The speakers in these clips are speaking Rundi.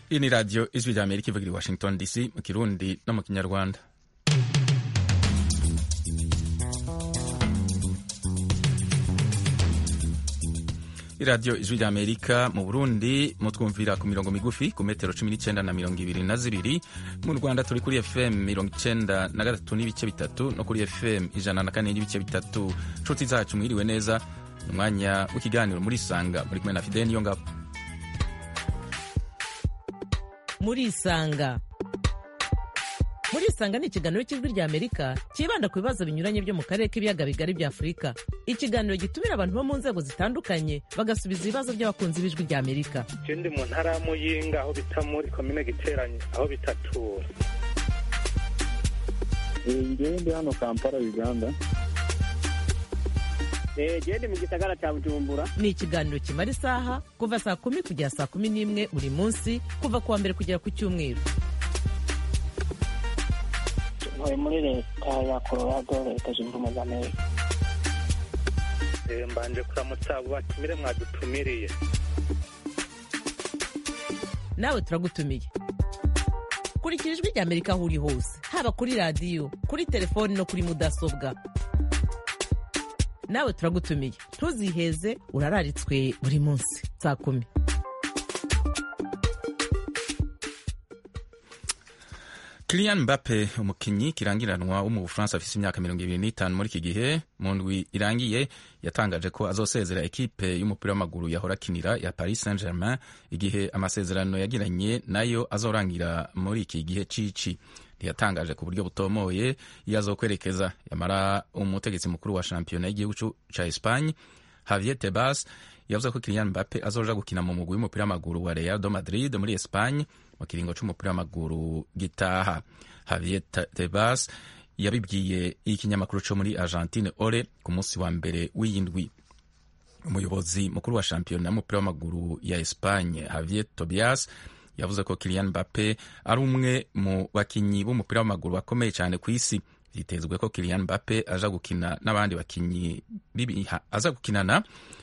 iyi ni radiyo ijwi rya amerika ivugira i washington dc mu kirundi no mu kinyarwanda iradiyo ijwi rya amerika mu burundi mutwumvira ku mirongo migufi ku metero cumi n'icyenda na mirongo ibiri na zibiri mu rwanda turi kuri fm mirongo icyenda na gatatu n'ibice bitatu no kuri fm ijana na kane n'ibice bitatu nshuti zacu mwiriwe neza ni umwanya w'ikiganiro muri sanga muri kumwe na fideni niyo ngabo murisanga murisanga ni ikiganiro cy'ijwi rya amerika cyibanda ku bibazo binyuranye byo mu karere k'ibiyaga bigari bya afurika ikiganiro gitumira abantu bo mu nzego zitandukanye bagasubiza ibibazo by'abakunzi b'ijwi rya amerika je ndi mu ntara ya muyinga aho bita muri komine giteranye aho bitatura ngewe ndi hano kampala uganda gende mu gisagara cya bujumbura ni ikiganiro kimara isaha kuva saa kumi kugera saa kumi n'imwe buri munsi kuva ku wa mbere kugera ku cyumweru ntuye muri leta ya colorado leta zunze ubumwe za amerika Eh, mbanje kuramutsa abo batumire mwadutumiriye nawe turagutumiye kurikira ijwi rya amerika aho uri hose haba kuri radiyo kuri telefoni no kuri mudasobwa nawe turagutumiye ntuziheze urararitswe buri munsi saa kumi Kylian Mbappe umukinyi kirangiranwa wo mu Bufaransa afise imyaka mirongo ibiri n'itanu muri iki gihe mu ndwi irangiye yatangaje ko azosezera ekipe y'umupira w'amaguru yahora akinira ya Paris Saint-Germain igihe amasezerano yagiranye nayo azorangira muri iki gihe cici ntiyatangaje ku buryo butomoye iyo azokwerekeza yamara umutegetsi mukuru wa shampiyona y'igihugu ca Espagne Javier Tebas yavuze ko Kylian Mbappe azoja gukina mu mugwi w'umupira w'amaguru wa Real de Madrid muri Espagne mu kiringo c'umupira w'amaguru gitaha Javier Tebas yabibwiye ikinyamakuru co muri Argentine Ore ku munsi wa mbere w'iyindwi umuyobozi mukuru wa shampiyona y'umupira w'amaguru ya Espagne Javier Tobias yavuze ko Kylian Mbappe ari umwe mu bakinyi b'umupira w'amaguru bakomeye cyane ku isi vyitezwe ko Kylian Mbappe aja gukina n'abandi bakinyi aza gukinana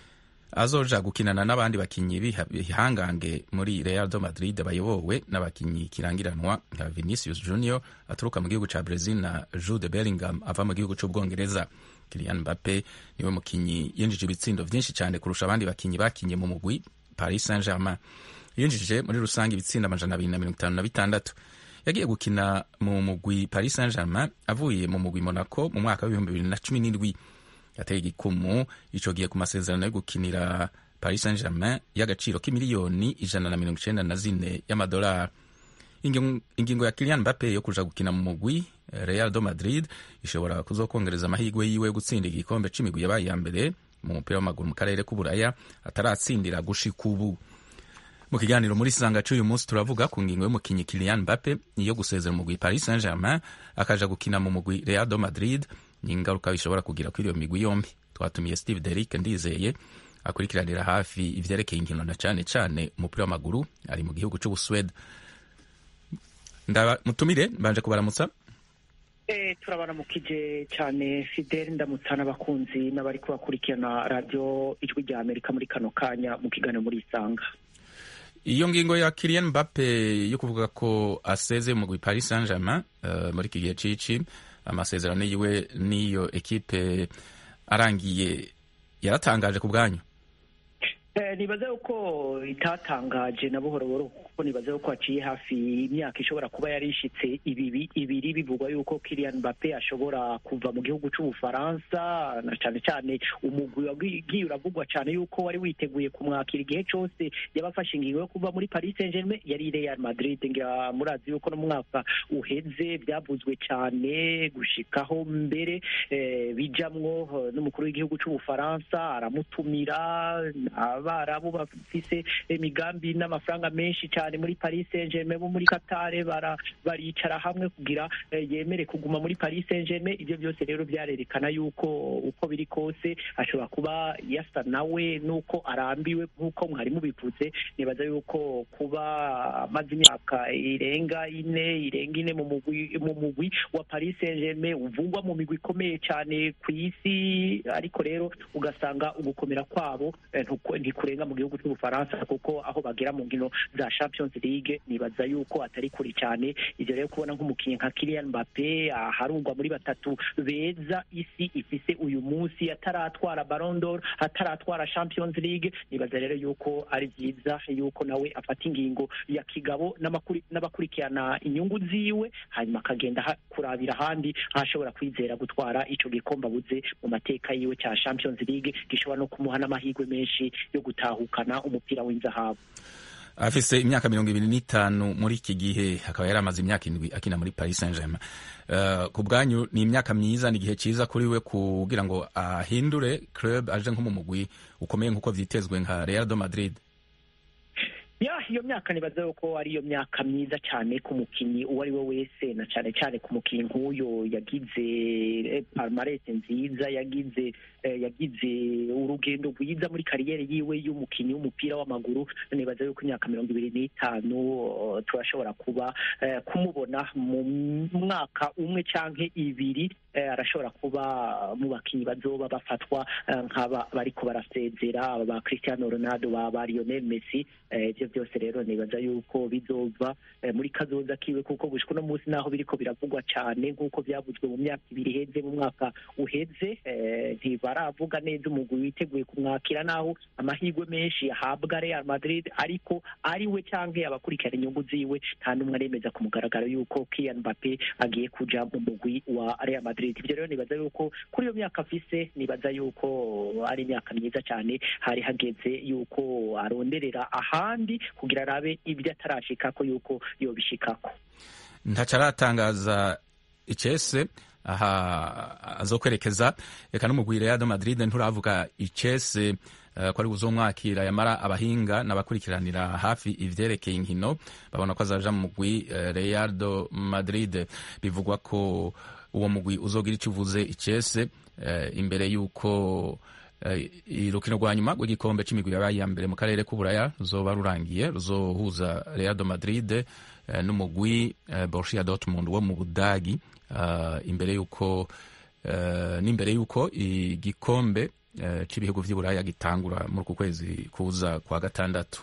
azoja gukinana n'abandi bakinyi bihangange muri Real de Madrid bayobowe n'abakinyi kirangiranwa nka Vinicius Junior aturuka mu gihugu ca Brazil na Jude Bellingham ava mu gihugu c'Ubwongereza. Kylian Mbappe niwe mukinyi yinjije ibitsindo vyinshi cyane kurusha abandi bakinyi bakinye mu mugwi Paris Saint-Germain. Yinjije muri rusange ibitsindo amajana abiri na mirongo itanu na bitandatu. Yagiye gukina mu mugwi Paris Saint-Germain avuye mu mugwi Monaco mu mwaka w'ibihumbi bibiri na cumi n'indwi yateye igikumu ico gihe ku masezerano yo gukinira Paris Saint-Germain y'agaciro k'imiliyoni ijana na mirongo icenda na zine y'amadolari ingingo ya Kylian Mbappe yo kuja gukina mu mugwi Real de Madrid ishobora kuzokongereza amahirwe yiwe yo gutsinda igikombe c'imigwi yabaye ya mbere mu mupira w'amaguru mu karere k'uburaya ataratsindira gushika ubu mu kiganiro muri sanga c'uyu munsi turavuga ku ngingo y'umukinyi Kylian Mbappe yo gusezera umugwi Paris Saint-Germain akaja gukina mu mugwi Real de Madrid n'ingaruka bishobora kugira kuri iyo migwi yombi twatumiye Steve Derrick ndizeye akurikiranira hafi ivyerekeye inkino na cane cane umupira w'amaguru ari mu gihugu c'Ubuswede mutumire mbanje kubaramutsa Eh, turabaramukije cyane Fidel ndamutsa n'abakunzi n'abari kubakurikirana radio ijwi rya Amerika muri kano kanya mu kiganiro muri Isanga iyo ngingo ya Kylian Mbappe yo kuvuga ko aseze mu mugwi Paris Saint-Germain uh, muri iki gihe cici amasezerano yiwe n'iyo ekipe arangiye yaratangaje ku bwanyu Eh, nibaze uko itatangaje na buhoro buhoro kuko nibaze uko haciye hafi imyaka ishobora kuba yari ishitse ibibi ibiri bivugwa yuko Kylian Mbappe ashobora kuva mu gihugu c'Ubufaransa na cane cane umugwi wagiye uravugwa cane yuko wari witeguye kumwakira igihe cose yabafashe ingingo yo kuva muri Paris Saint-Germain yari Real Madrid ngira murazi yuko no mu mwaka uheze byavuzwe cane gushikaho mbere eh, bijamwo n'umukuru w'igihugu c'Ubufaransa aramutumira abarabu bafise imigambi n'amafaranga menshi cyane muri Paris Saint-Germain bo muri Qatar bara baricara hamwe kugira eh, yemere kuguma muri Paris Saint-Germain ibyo byose rero byarerekana yuko uko biri kose ashobora kuba yasa nawe nuko arambiwe nk'uko mwari mubivuze nibaza yuko kuba amaze imyaka irenga ine irenga ine mu mugwi mu mugwi wa Paris Saint-Germain uvugwa mu migwi ikomeye cyane ku isi ariko rero ugasanga ugukomera kwabo eh, ntuko- kurenga mu gihugu cy'ubufaransa kuko aho bagera mu nkino za champions league nibaza yuko atari kure cyane ivyo rero kubona nk'umukinnyi nka Kylian Mbappe aharungwa muri batatu beza isi ifise uyu munsi ataratwara Ballon d'Or ataratwara Champions League nibaza rero yuko ari byiza yuko nawe afata ingingo ya kigabo n'amakuri- n'abakurikirana inyungu ziwe hanyuma akagenda ha- kurabira ahandi aho ashobora kwizera gutwara ico gikombe abuze mu mateka yiwe cya Champions League gishobora no kumuha n'amahirwe menshi yo gutahukana umupira w'inzahabu afise imyaka mirongo ibiri n'itanu muri iki gihe akaba yari amaze imyaka indwi akina muri paris saint germain uh, ku bwanyu ni imyaka myiza ni igihe cyiza kuri we kugira ngo ahindure club aje nko mu mugwi ukomeye nk'uko vyitezwe nka real de madrid ya iyo myaka nibaza yuko ari iyo myaka myiza cyane ku mukinnyi uwo ari we wese na cyane cyane ku mukinnyi nk'uyo yagize eh, palmarès nziza yagize eh, yagize urugendo rwiza muri kariyeri yiwe y'umukinnyi w'umupira w'amaguru nibaza yuko imyaka mirongo ibiri n'itanu eh, turashobora kuba eh, kumubona mu mwaka umwe canke ibiri eh, arashobora kuba mu bakinnyi bazoba bafatwa eh, nk'aba bariko barasezera ba Cristiano Ronaldo ba ba Lionel Messi eh, ivyo byose rero nibaza yuko bizova eh, muri kazoza kiwe kuko gushika uno munsi naho biriko biravugwa cane nk'uko vyavuzwe mu myaka ibiri iheze mu mwaka uheze eh, ntibaravuga neza umugwi witeguye kumwakira naho amahirwe menshi yahabwa Real Madrid ariko ari we canke abakurikirana inyungu ziwe nta n'umwe aremeza ku mugaragaro yuko Kylian Mbappe agiye kuja mu mugwi wa Real Madrid ivyo rero nibaza yuko kuri iyo myaka afise nibaza yuko ari imyaka myiza cyane hari hageze yuko aronderera ahandi kugira arabe ibyo atarashikako yuko yobishikako ntaco aratangaza icese aha azokwerekeza reka n'umugwi real de madrid nturavuga icese uh, ko ari buzomwakira yamara abahinga n'abakurikiranira hafi ivyerekeye inkino babona ko azaja mu mugwi uh, real de madrid bivugwa ko uwo mugwi uzogira icyo uvuze icese uh, imbere y'uko urukino rwa nyuma rw'igikombe c'imigwi yabaye iya mbere mu karere k'uburaya ruzoba rurangiye ruzohuza real de madrid n'umugwi borussia dortmund wo mu budagi imbere y'uko n'imbere y'uko igikombe cy'ibihugu by'iburaya gitangura muri uku kwezi kuza kwa gatandatu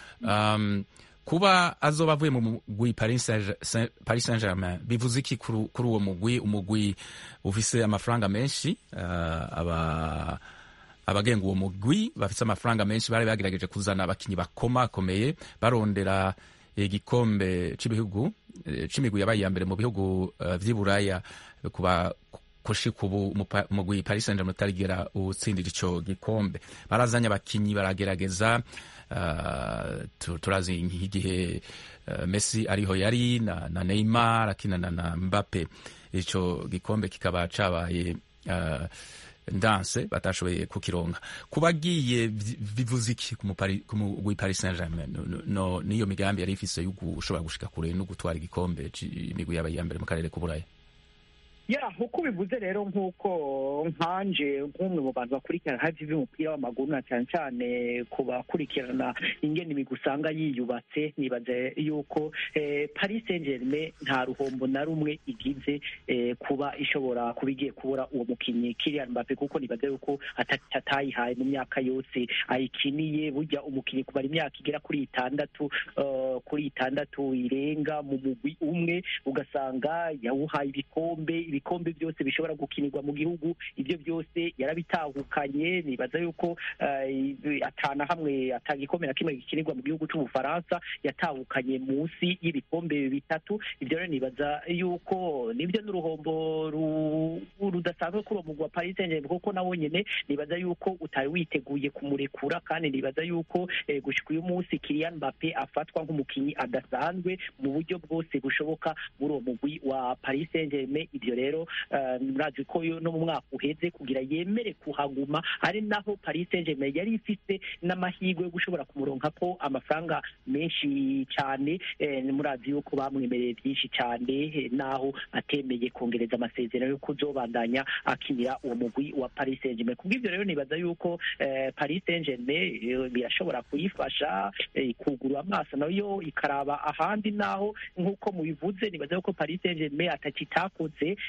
kuba azoba avuye mu mugwi paris saint germain bivuze iki kuri uwo mugwi umugwi ufise amafaranga menshi aba abagenga uwo mugwi bafite amafaranga menshi bari bagerageje kuzana abakinnyi bakomakomeye barondera igikombe cy'ibihugu c'imigwi yabaye iya mbere mu bihugu vy'iburaya kuba kushika ubu umugwi paris saint germain utarigera utsindira ico gikombe barazanye abakinyi baragerageza uh, turazi nk'igihe uh, messi ariho yari na, na neymar akinana na mbappe ico gikombe kikaba cabaye uh, ndanse batashoboye kukironka kubagiye bivuze iki ku mugwi paris saint germain no, niyo migambi yari ifise yo gushobora gushika kure no gutwara igikombe c'imigwi yabaye iya mbere mu karere k'uburaya ya uko bivuze rero nk'uko nkanje nk'umwe mu bantu bakurikirana hafi by'umupira w'amaguru na cyane cyane ku bakurikirana ingene imigwi usanga yiyubatse nibaza yuko paris saint germain nta ruhombo na rumwe igize kuba ishobora kuba igiye kubura uwo mukinnyi Kylian Mbappe kuko nibaza yuko atayihaye mu myaka yose ayikiniye burya umukinnyi kumara imyaka igera kuri itandatu kuri itandatu irenga mu mugwi umwe ugasanga yawuhaye ibikombe ibikombe byose bishobora gukinirwa mu gihugu ibyo byose yarabitahukanye nibaza yuko atana hamwe atagikombe na kimwe gikinirwa mu gihugu cy'ubufaransa yatahukanye munsi y'ibikombe bitatu ibyo rero nibaza yuko nibyo n'uruhombo rudasanzwe kuri uwo mugwi wa paris saint germain kuko nawo nyene nibaza yuko utari witeguye kumurekura kandi nibaza yuko gushika uyu munsi Kylian Mbappe afatwa nk'umukinyi adasanzwe mu buryo bwose bushoboka muri uwo mugwi wa paris saint germain ibyo rero murazi ko no mu mwaka uheze kugira yemere kuhaguma ari naho paris saint germain yari ifite n'amahirwe yo gushobora kumuronka ko amafaranga menshi cyane murazi yuko bamwemereye byinshi cyane naho atemeye kongereza amasezerano yo kuzobandanya akinira uwo mugwi wa paris saint germain kubw'ibyo rero nibaza yuko paris saint germain birashobora kuyifasha kugura amaso nayo ikaraba ahandi naho nk'uko mubivuze nibaza yuko paris saint germain atakitakoze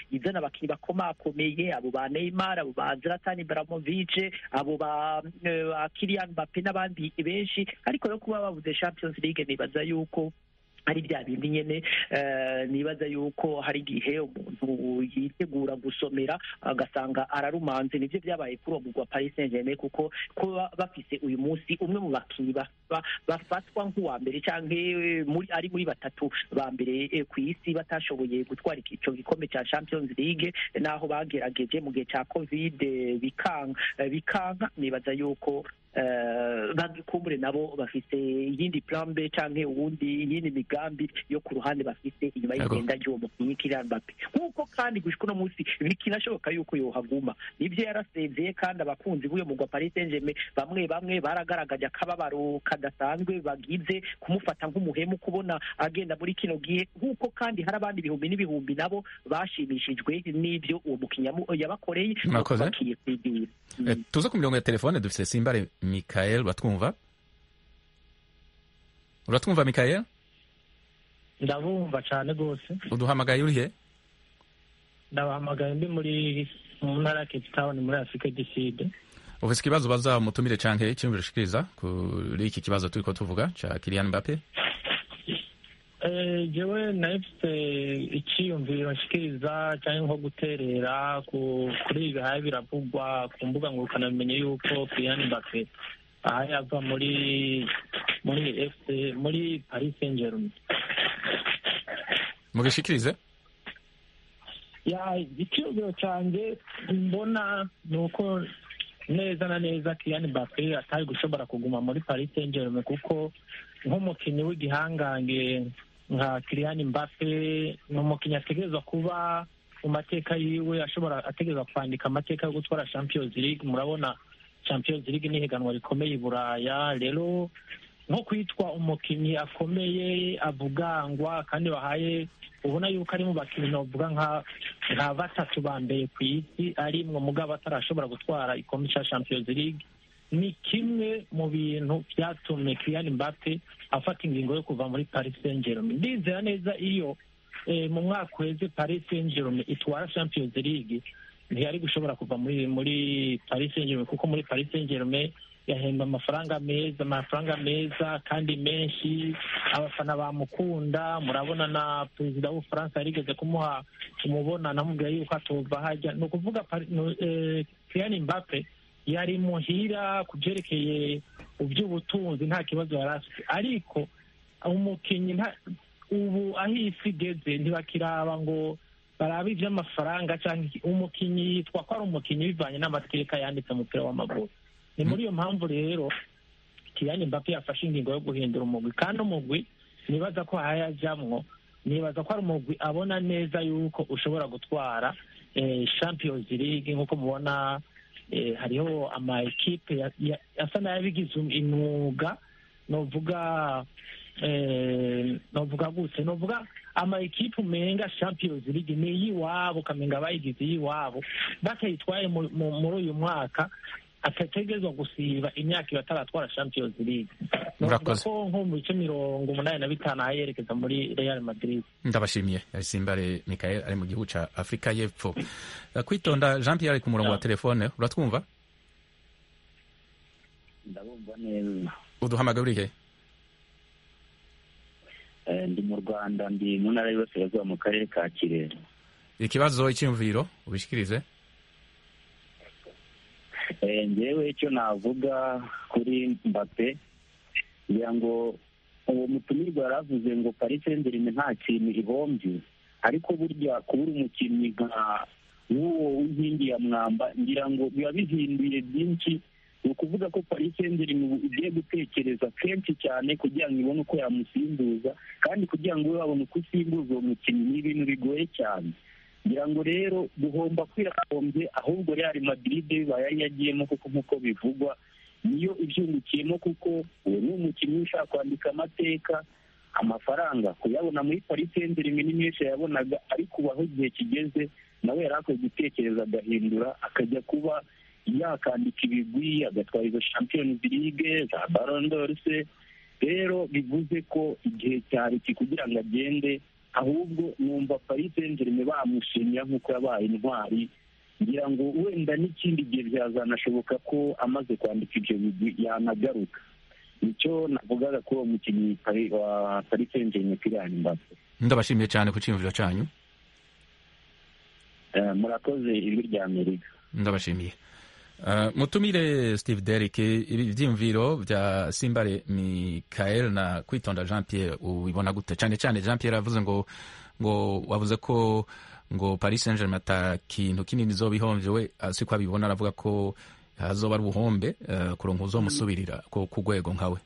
izana abakinnyi bakomakomeye abo ba Neymar abo ba Zlatan Ibrahimovic abo ba eh, ba Kylian Mbappe n'abandi benshi ariko yo kuba babuze Champions League nibaza yuko ari bya bindi nyene eh, nibaza yuko hari igihe umuntu yitegura gusomera agasanga ararumanze nivyo vyabaye kuri uwo mugwa Paris Saint-Germain kuko kuba bafise uyu munsi umwe mu bakinyi ba- ba- bafatwa nk'uwa mbere canke muri ari muri batatu ba mbere eh, ku isi batashoboye gutwara ico gikombe ca Champions League naho bagerageje mu gihe ca Covid eh, bikanga eh, bikanka nibaza yuko eh, bagikumbure nabo bafise iyindi plan B canke uwundi iyindi migambi yo ku ruhande bafise inyuma Yego. y'igenda ry'uwo mukinyi Kylian Mbappe nk'uko kandi gushika uno munsi bikinashoboka yuko yohaguma nivyo yarasezeye kandi abakunzi b'uyo mugwa Paris Saint-Germain bamwe bamwe baragaragaje akababaro kadasanzwe bagize kumufata nk'umuhemu kubona agenda muri kino gihe nk'uko kandi hari abandi ibihumbi n'ibihumbi nabo bashimishijwe n'ivyo uwo mukinyi yamu- yabakoreye Murakoze. bakiye kwigirira Eh, tuze ku mirongo ya telefone dufise simbare mikael uratwumva uratwumva mikael ndabumva cyane rwose uduhamagaye urihe ndabahamagaye ndi muri mu ntara ya cape town muri afurika du sud ufise ikibazo baza mutumire canke icyumviro ushikiriza kuri iki kibazo turiko tuvuga ca Kylian Mbappe Eh, jewe nahise icyiyumviro nshikiriza cyangwa nko guterera ku- kuri ibi bihaye biravugwa ku mbuga ngurukanabumenyi yuko Kylian Mbappe aha yava muri muri FC muri Paris Saint-Germain mugishikirize ya icyiyumviro cyanjye mbona ni uko neza na neza Kylian Mbappe atari gushobora kuguma muri Paris Saint-Germain kuko nk'umukinnyi w'igihangange nka Kylian Mbappe ni umukinnyi ategerezwa kuba mu mateka yiwe ashobora ategerezwa kwandika amateka yo gutwara Champions League murabona Champions League ni ihiganwa rikomeye i Buraya rero nko kwitwa umukinnyi akomeye avugangwa kandi bahaye ubona yuko ari mu bakinnyi novuga nka nka batatu ba mbere ku isi arimwo mugabo atarashobora gutwara igikombe cya Champions League ni kimwe mu bintu byatumye Kylian Mbappe afata ingingo yo kuva muri Paris Saint-Germain ndizera neza iyo eh, mu mwaka uheze Paris Saint-Germain itwara Champions League ntiyari gushobora kuva muri muri Paris Saint-Germain kuko muri Paris Saint-Germain yahemba amafaranga meza amafaranga meza kandi menshi abafana bamukunda murabona na perezida w'ubufaransa yarigeze kumuha kumubona namubwira yuko atova hajya ni ukuvuga Pari- no, eh, Kylian Mbappe yari muhira ku byerekeye iby'ubutunzi nta kibazo yari afite ariko umukinnyi nta- ubu aho isi igeze ntibakiraba ngo barabe iby'amafaranga cyangwa iki. umukinnyi yitwa ko ari umukinnyi bivanye n'amateka yanditse mu mupira w'amaguru ni muri iyo mpamvu rero Kylian Mbappe yafashe ingingo yo guhindura umugwi kandi umugwi nibaza ko hayajamwo nibaza ko ari umugwi abona neza yuko ushobora gutwara eh, Champions League nk'uko mubona eh, hariho ama ekipe ya- ya- asa n'ayabigize imyuga novuga eh, novuga gute novuga ama ekipe umenga Champions League ni iyiwabo ukamenga bayigize iyiwabo batayitwaye mu- mu- muri uyu mwaka atategerezwa gusiba imyaka iba ataratwara Champions League novuga Murakoze. ko nko mu bice mirongo umunani na bitanu aho yerekeza muri Real Madrid ndabashimiye yari simbare mikael ari mu gihugu ca afurika y'epfo Eh, kwitonda jean pierre ari ku murongo wa telefone uratwumva ndabumva neza uduhamagaye urihe Eh, ndi mu rwanda ndi mu ntara y'Iburasirazuba mu karere ka kirehe ikibazo icyumviro ubishikirize Eh, njyewe icyo navuga kuri mbappe ngira ngo uwo mutumirwa yaravuze ngo paris saint-germain nta kintu ihombye ariko burya kubura umukinnyi nka nk'uwo w'inkingi ya mwamba ngira ngo biba bihinduye byinshi ni ukuvuga ko paris saint-germain ubu igiye gutekereza kenshi cyane kugira ngo ibone uko yamusimbuza kandi kugira ngo ube wabona uko usimbuza uwo mukinnyi ni ibintu bigoye cyane ngira ngo rero duhomba kwirahombye ahubwo Real Madrid bibaye yari yagiyemo kuko nk'uko bivugwa niyo ibyungukiyemo kuko uwo ni umukinnyi ushaka kwandika amateka amafaranga kuyabona muri Paris Saint-Germain ni menshi yabonaga ariko ubu aho igihe kigeze nawe yari akwiye gutekereza agahindura akajya kuba yakandika ibigwi agatwara izo Champions League za Ballon d'Or se rero bivuze ko igihe cyari iki kugira ngo agende ahubwo numva paris saint germain bamushimira nk'uko yabaye intwari ngira ngo wenda n'ikindi gihe byazanashoboka ko amaze kwandika ibyo bigwi yanagaruka nicyo navugaga kuri uwo mukinnyi Pari- wa paris saint germain Kylian Mbappe ndabashimiye cyane ku cyiyumviro cyanyu Eh, murakoze ijwi rya amerika ndabashimiye Uh, mutumire steve derrick ibi byiyumviro bya simbare michael na kwitonda jean pierre ubibona gute cyane cyane jean pierre yavuze ngo ngo wavuze ko ngo paris saint germain ata kintu kinini izoba ihomvye we uh, siko abibona aravuga ko hazoba ari ubuhombe uh, kuronka uzomusubirira ku ku rwego nkawe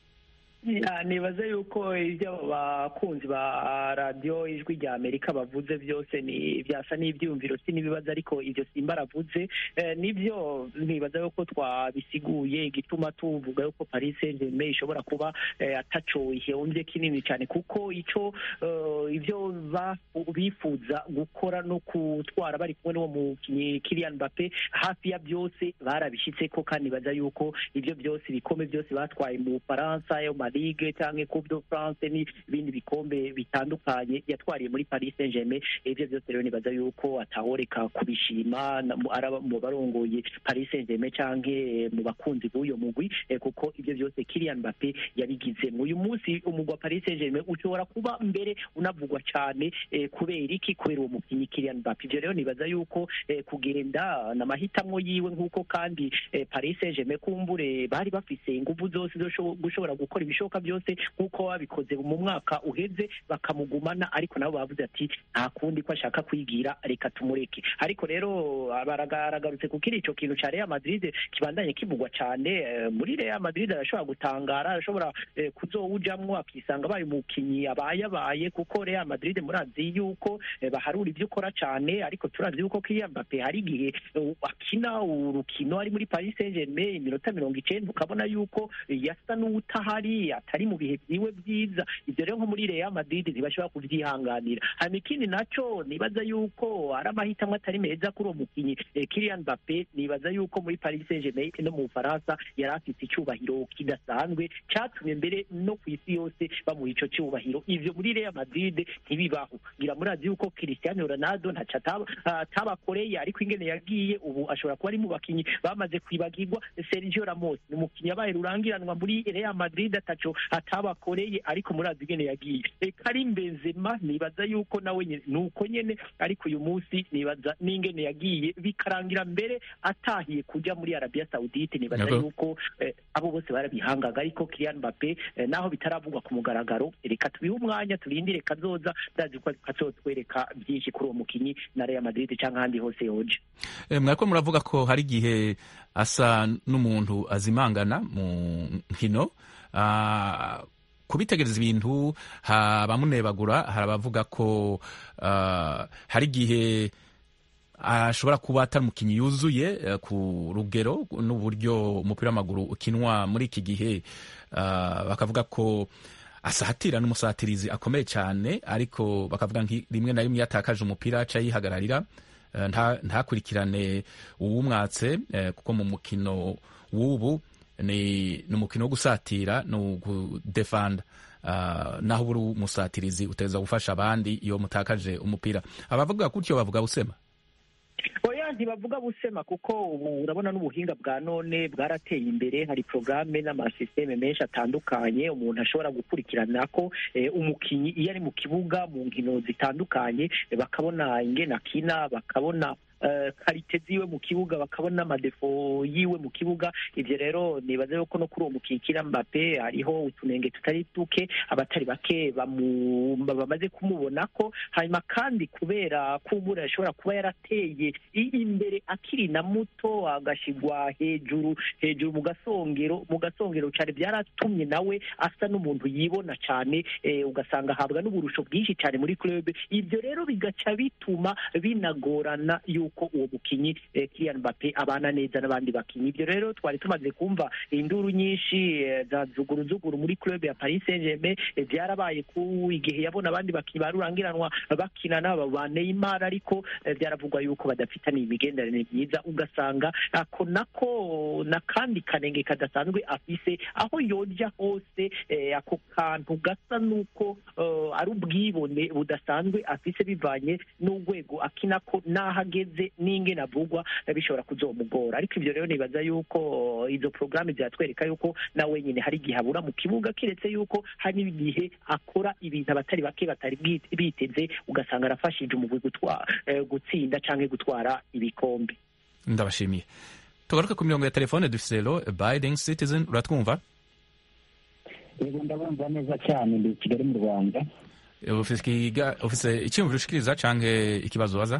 Ya, nibaze yuko ibyo abakunzi ba radiyo ijwi rya amerika bavuze byose ni byasa n'ibyiyumviro si n'ibibazo ariko ibyo simba aravuze eh, nibyo nibaza yuko twabisiguye igituma tuvuga yuko paris saint germain ishobora kuba eh, ataco ihomvye kinini cyane kuko ico eh, ibyo ba- bifuza gukora no gutwara bari kumwe n'uwo mukinnyi Kylian Mbappe hafi ya byose barabishyitseko kandi nibaza yuko ibyo byose ibikombe byose batwaye mu Bufaransa yo ma Ligue cyangwa Coupe de France n'ibindi bikombe bitandukanye yatwariye muri Paris Saint-Germain ibyo byose rero nibaza yuko atahoreka kubishima na- mu- araba mu barongoye Paris Saint-Germain cyangwa eh, mu bakunzi b'uyo mugwi eh, kuko ibyo byose Kylian Mbappe yabigize uyu munsi umugwi wa Paris Saint-Germain ushobora kuba mbere unavugwa cyane eh, kubera iki kubera uwo mukinnyi Kylian Mbappe ibyo rero nibaza yuko eh, kugenda n'amahitamo yiwe nk'uko kandi eh, Paris Saint-Germain kumbure bari bafise ingufu zose zo sho- gushobora gukora ibishoboka byose nk'uko babikoze mu mwaka uheze bakamugumana ariko nabo bavuze ati nta kundi ko ashaka kwigira reka tumureke ariko rero baragarutse kuko iri ico kintu ca Real Madrid kibandanye kivugwa cane eh, muri Real Madrid arashobora gutangara arashobora eh, kuzowujamwo akisanga abaye umukinyi abaye abaye kuko Real Madrid murazi yuko eh, baharura ibyo ukora cane ariko turazi yuko Kylian Mbappe hari igihe eh, akina urukino ari muri Paris Saint-Germain iminota mirongo icenda ukabona yuko eh, yasa n'uwutahari atari mu bihe byiwe byiza ibyo rero nko muri Real Madrid ntibashobora kuvyihanganira hanyuma ikindi naco nibaza yuko ari amahitamo atari meza kuri uwo mukinyi eh, Kylian Mbappe nibaza yuko muri Paris Saint-Germain no mu Bufaransa yari afite icyubahiro kidasanzwe cyatumye mbere no ku isi yose bamuha ico cyubahiro ivyo muri Real Madrid ntibibaho ngira murazi yuko Cristiano Ronaldo ntaco ataba- atabakoreye ariko ingene yagiye ubu ashobora kuba ari mu bakinyi bamaze kwibagirwa Sergio Ramos ni umukinyi yabaye rurangiranwa muri Real Madrid ataco atabakoreye ariko murazi ingene yagiye E, Karim Benzema nibaza yuko nawe nyene nuko nyene ariko uyu munsi nibaza n'ingene yagiye bikarangira mbere atahiye kuja muri Arabia Saudite nibaza Yego. yuko eh, abo bose barabihangaga ariko Kylian Mbappe eh, naho bitaravugwa ku mugaragaro reka tubihe umwanya turindire kazoza ndazi ko kazotwereka byinshi kuri uwo mukinyi na Real Madrid cyangwa ahandi hose yoje Eh, mwariko muravuga ko hari igihe asa n'umuntu azimangana mu nkino Ah, kubitegereza ibintu abamunebagura hari abavuga ko ah, hari igihe ashobora kuba atari umukinnyi yuzuye eh, ku rugero n'uburyo umupira w'amaguru ukinwa muri iki gihe ah, bakavuga ko asatira n'umusatirizi akomeye cyane ariko bakavuga nki rimwe na rimwe iyo atakaje umupira aca yihagararira eh, nta- ntakurikirane uwumwatse eh, kuko mu mukino w'ubu ni ni umukino wo gusatira ni ugudefanda Ah, naho uri umusatirizi uteza gufasha abandi iyo mutakaje umupira abavuga gutyo bavuga busema oya ntibavuga busema kuko ubu urabona n'ubuhinga bwa none bwarateye imbere hari porogaramu n'amasisiteme menshi atandukanye umuntu ashobora gukurikirana ko eh, umukinnyi iyo ari mu kibuga mu nkino zitandukanye eh, bakabona ingene akina bakabona eh, karite ziwe mu kibuga bakabona amadefo yiwe mu kibuga ibyo rero nibaza yuko no kuri uwo mukinnyi Kylian Mbappe hariho utunenge tutari duke abatari bake bamu- bamaze kumubona ko hanyuma kandi kubera kumbura ashobora kuba yarateye i- imbere akiri na muto agashigwa hejuru hejuru mu gasongero mu gasongero cyane byaratumye nawe asa n'umuntu yibona cyane eh, ugasanga ahabwa n'uburusho bwinshi cyane muri club ibyo rero bigaca bituma binagorana yuko yuko uwo mukinyi eh, Kylian Mbappe abana neza n'abandi bakinyi ibyo rero twari tumaze kumva induru nyinshi eh, za zuguruzuguru muri club ya Paris Saint-Germain eh, byarabaye ku igihe yabona abandi bakinyi barurangiranwa bakina n'aba ba Neymar ariko eh, byaravugwa yuko badafitaniye imigenderanire myiza ugasanga ako nako n'akandi kanenge kadasanzwe afise aho yoja hose eh, ako kantu gasa nuko eh, ari ubwibone budasanzwe afise bivanye n'urwego akinako n'aho ageze n'ingene avugwa eh, bishobora kuzomugora ariko ibyo rero nibaza yuko eh, izo porogaramu ziratwereka yuko na wenyine hari igihe abura mu kibuga kiretse yuko hari n'igihe akora ibintu abatari bake batari bwite- biteze ugasanga arafashije umugwi gutwa- eh, gutsinda canke gutwara ibikombe ndabashimiye tugaruke ku mirongo ya telefone dufise lo abiding citizen uratwumva yego ndabumva neza cyane ndi i kigali mu rwanda ufise ikiga- ufise icyiyumviro ushikiriza canke ikibazo ubaza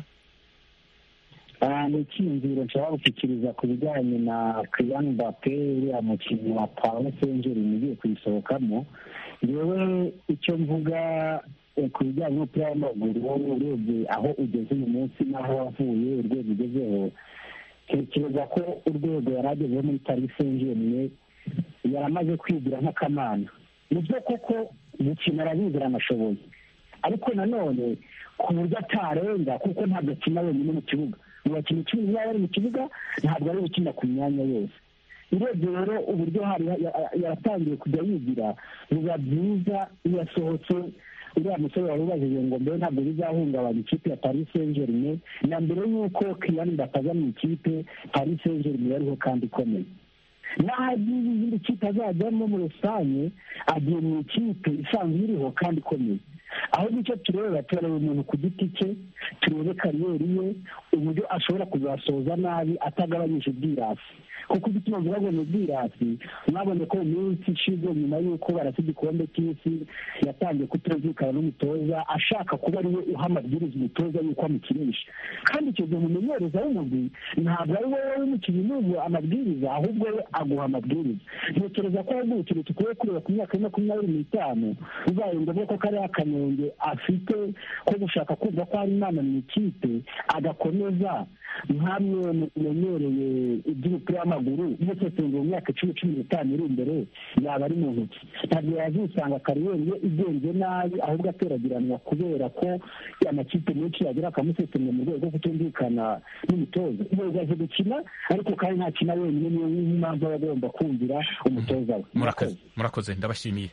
Ah, ni icyiyumviro nshobora gushyikiriza ku bijyanye na Kylian Mbappe uriya mukinnyi wa Paris Saint-Germain ugiye kuyisohokamo yewe icyo mvuga eh, ku bijyanye n'umupira w'amaguru urebye aho ugeze uyu munsi n'aho wavuye urwego ugezeho tekereza ko urwego yari agezeho muri Paris Saint-Germain yaramaze kwigira nk'akamana ni byo koko gukina arabizi aranashoboye ariko nanone ku buryo atarenga kuko ntabwo akina wenyine mu kibuga mu bakinnyi icumi niba bari mu kibuga ntabwo ari gukina ku myanya yose urebye rero uburyo hari ya- ya- yaratangiye kujya yigira biba byiza iyo asohotse uriya musore wari ubajije ngo mbere ntabwo bizahungabanya ikipe ya paris saint germain na mbere y'uko Kylian Mbappe aza mu ikipe paris saint germain yariho kandi ikomeye n'aho agiye izindi kipe azajyamo muri rusange agiye mu ikipe isanzwe iriho kandi ikomeye aho nicyo tureba turareba umuntu ku giti cye turebe kariyeri ye uburyo ashobora kuzasoza nabi atagabanyije ubwirasi kuko igituma mvuga ngo ni ubwirasi mwabonye ko mu minsi ishize nyuma y'uko barasa igikombe cy'isi yatangiye kutumvikana n'umutoza ashaka kuba ariwe uha amabwiriza umutoza y'uko amukinisha kandi icyo gihe umumenyereza w'umugwi ntabwo ari wowe w'umukinnyi n'ubu amabwiriza ahubwo we aguha amabwiriza ntekereza ko ahubwo ikintu dukwiye kureba ku myaka ya makumyabiri n'itanu bibaye ngombwa ko kariya kanenge afite ko gushaka kumva ko hari imana mu ikipe agakomeza nkamwe mumenyereye iby'umupira w'amaguru musesengura mu myaka icumi cumi n'itanu iri imbere yaba ari mu ntoki ntabwo yazisanga kariyeri ye igenze nabi ahubwo ateragiranwa kubera ko amakipe menshi yagira akamusesengura mu rwego rwo kutumvikana n'umutoza yego azi gukina ariko kandi ntakina wenyine niyo mpamvu aba agomba kumvira umutoza we murakoze murakoze ndabashimiye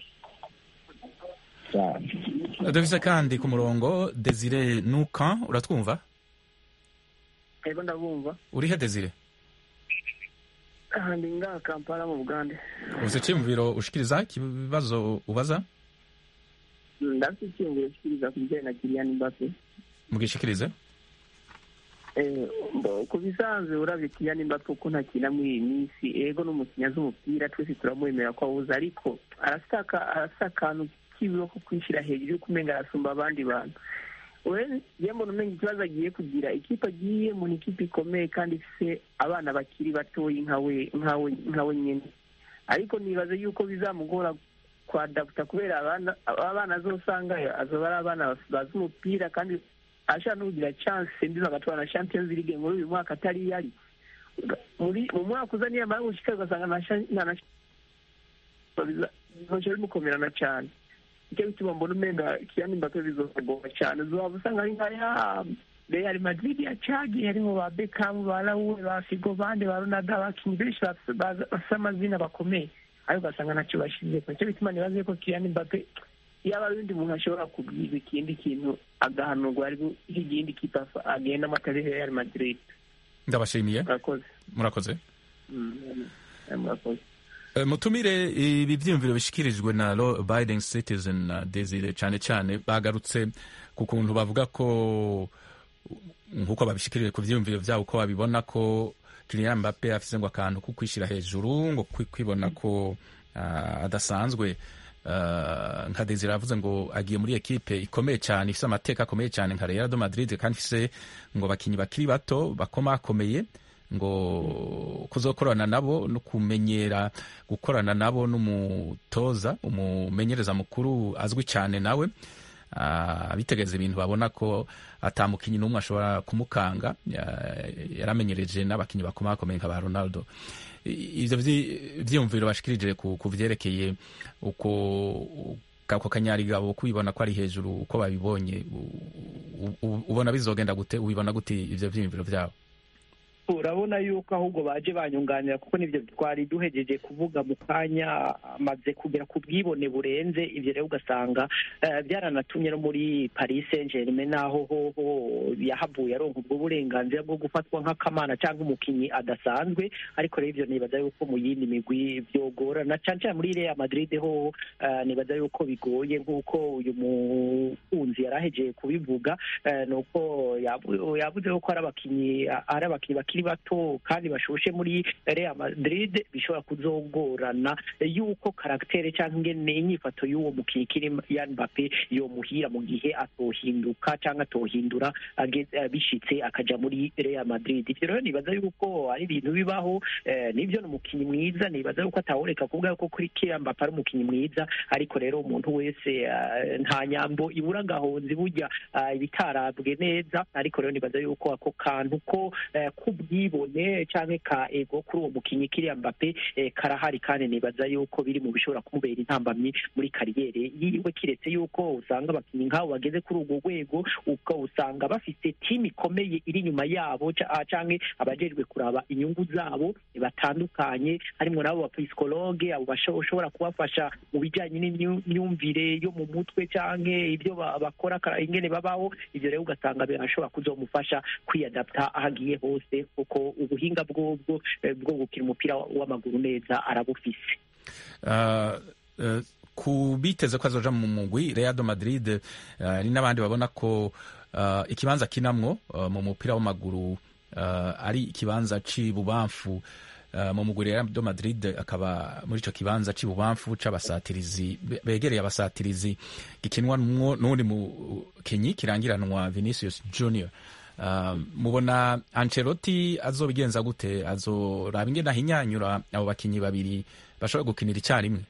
cyane dufise kandi ku murongo desire nuka uratwumva ego ndabumva urihe desire aha ndi ngaha kampala mu bugande ufise icyiyumviro ushikiriza ikibazo ubaza ndafite icyiyumviro kikiriza ku bijyanye na kiriyani mbappe mugishikirize Eh, mbo- ku bisanzwe urabye kiriyani mbappe uko ntakina muri iyi minsi ego n'umukinnyi azi umupira twese turamwemera ko awuzi ariko arafite aka- arafite akantu kibiho ko kwishyira hejuru y'uko umenga arasumba abandi bantu we ye mbona umenga ikibazo agiye kugira ikipe agiyemo ni ikipe ikomeye kandi ifite abana bakiri batoyi nkawe nkawe nkawe nyine ariko nibaza yuko bizamugora kwadaputa kubera abana abana azosanga azoba ari abana bazi umupira kandi ashaka no kugira chance mbi bagatwara na Champions League muri uyu mwaka atari yari muri mu mwaka uza niyo mara gushika ugasanga na sha- na na bizoca bimukomerana cyane icyo bituma mbona umenga Kylian Mbappe bizogora cyane uzaba usanga ari nka ya Real Madrid yacagiye harimo ba Beckham ba Raul ba Figo bande ba Ronaldo abakinnyi benshi bafise baza- bafise amazina bakomeye ariko ugasanga ntacyo bashize nicyo bituma nibaze ko Kylian Mbappe yaba ari undi muntu ashobora kubwirwa ikindi kintu agahanurwa ariko ikindi kipe afa- agenda amatari Real Madrid ndabashimiye murakoze murakoze Mm, murakoze Eh, mutumire ibi byiyumviro bishyikirijwe na law abiding citizen na desire cyane cyane bagarutse ku kuntu bavuga ko nk'uko babishikirije ku byiyumviro byabo ko babibona ko Kylian Mbappe afise ngo akantu ko kwishyira hejuru ngo kwi- kwibona ko ah, adasanzwe Ah, nka desire yavuze ngo agiye muri ekipe ikomeye cyane ifise amateka akomeye cyane nka Real de Madrid kandi ifise ngo bakinyi bakiri bato bakomakomeye ngo kuzokorana nabo no kumenyera gukorana nabo n'umutoza umumenyereza mukuru azwi cyane nawe ah, bitegereza ibintu babona ko atamukinyi n'umwe ashobora kumukanga ya- yaramenyereje n'abakinyi bakomakomeye nka ba ronaldo I- ivyo vyi- vyiyumviro bashikirije ku ku vyerekeye uko kako kanyarigabo kubibona ko ari hejuru uko babibonye u- u- ubona bizogenda gute ubibona gute ivyo vyiyumviro vyabo urabona yuko ahubwo baje banyunganira kuko nibyo twari duhejeje kuvuga mu kanya amaze kugera ku bwibone burenze ibyo rero ugasanga eh, byaranatumye no muri paris saint germain naho hoho yahavuye aronka ubwo burenganzira bwo gufatwa nk'akamana cyangwa umukinnyi adasanzwe ariko rero ibyo nibaza yuko mu yindi migwi byogorana cyane cyane muri real madrid ho eh, nibaza yuko bigoye nk'uko uyu mukunzi yari ahejeye kubivuga eh, ni uko yavu- yavuze ko ari abakinnyi ari abakinnyi bakiri bato kandi bashushe muri Real Madrid bishobora kuzogorana yuko karagitere cyangwa ingene inyifato y'uwo mukinnyi Kylian Mbappe yomuhira mu gihe atohinduka cyangwa atohindura age- eh, bishitse akaja muri Real Madrid ivyo rero nibaza yuko ari ibintu bibaho eh, nivyo ni umukinnyi mwiza nibaza yuko atawureka kuvuga yuko kuri Kylian Mbappe ari umukinnyi mwiza ariko rero umuntu wese eh, nta nyambo ibura agahonzi burya ah, ibitarabwe neza ariko rero nibaza yuko ako kantu ko eh, k'ubwibone canke ka ego kuri uwo mukinnyi Kylian Mbappe eh, karahari kandi nibaza yuko biri mu bishobora kumubera intambamyi muri kariyere yiwe kiretse yuko usanga abakinnyi nk'abo bageze kuri urwo rwego uka usanga bafite timu ikomeye iri inyuma yabo ca- ah, canke abajejwe kuraba inyungu zabo batandukanye harimwo n'abo bapsikologe abo bashobora kubafasha mu bijanye n'imyumvire yo mu mutwe canke ibyo ba- bakora kara- ingene babaho ivyo rero ugasanga birashobora kuzomufasha kwiyadapta aho agiye hose kuko ubuhinga bwobwo eh, bwo gukina umupira w'amaguru neza arabufise Uh, uh, ku biteze ko azoja mu mugwi Real de Madrid uh, hari n'abandi babona ko uh, ikibanza kinamwo uh, mu mupira w'amaguru uh, ari ikibanza c'ibubamfu uh, mu mugwi Real de Madrid akaba muri ico kibanza c'ibubamfu c'abasatirizi be- begereye abasatirizi gikinwanwo n'undi mukinyi kirangiranwa Vinicius Junior Uh, mubona Ancelotti azobigenza gute azoraba ingene ahinyanyura abo bakinyi babiri bashobora gukinira icyarimwe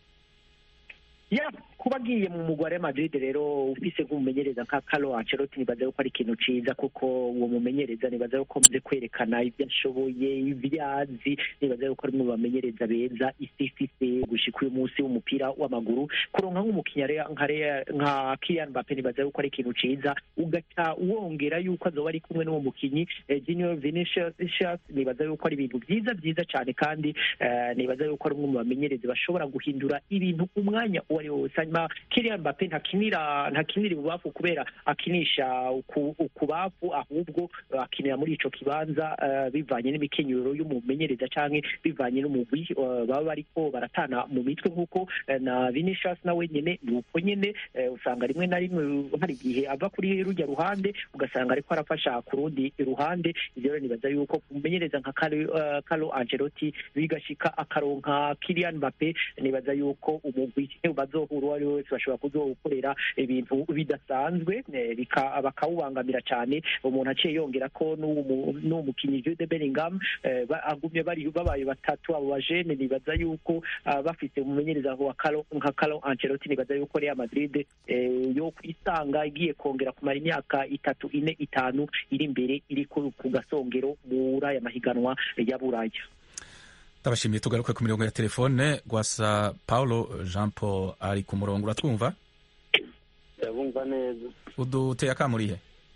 ya kuba agiye mu mugwa wa Madrid rero ufise nk'umumenyereza nka Carlo Ancelotti nibaza yuko ari ikintu ciza kuko uwo mumenyereza nibaza yuko amaze kwerekana ibyo ashoboye ibyo azi nibaza yuko ari umwe mu bamenyereza beza isi ifise gushika uyu munsi w'umupira w'amaguru kuronka nk'umukinnyi Rea- nka Rea- nka Kylian Mbappe nibaza yuko ari ikintu ciza ugaca wongera yuko azoba ari kumwe n'uwo mukinyi eh, Junior Vinicius nibaza yuko ari ibintu byiza byiza cyane kandi eh, nibaza yuko ari umwe mu bamenyereza bashobora guhindura ibintu umwanya uwo ari wo wose hanyuma Kylian Mbappe ntakinira ntakinira ibubafu kubera akinisha uku- ukubafu ahubwo akinira muri ico kibanza eh, bivanye n'imikenyero y'umumenyereza canke bivanye n'umugwi eh, baba bariko baratana mu mitwe nk'uko eh, na Vinicius nawe nyene ni uko nyene eh, usanga rimwe na rimwe hari igihe ava kuri rujya ruhande ugasanga ariko arafasha ku rundi ruhande ivyo rero nibaza yuko kumumenyereza nka Carlo eh, Carlo Ancelotti bigashika akaronka Kylian Mbappe nibaza yuko umugwi bazohura uwo ari we wese bashobora kuzokorera ibintu bidasanzwe eh, bika- bakawubangamira cyane umuntu aciye yongera ko n'uwo mu- n'uwo mukinnyi Jude Bellingham eh, ba- agumye bari babaye batatu abo bajene nibaza yuko ah, bafite umumenyereza wa Carlo nka Carlo Ancelotti nibaza yuko Real Madrid eh, yo kwisanga igiye kongera kumara imyaka itatu ine itanu iri imbere iri ku ku gasongero muri aya mahiganwa ya Buraya ndabashimiye tugaruke ku mirongo ya telefone gwasa paulo jean paul ari ku murongo uratwumva ndabumva neza uduteye akamurihe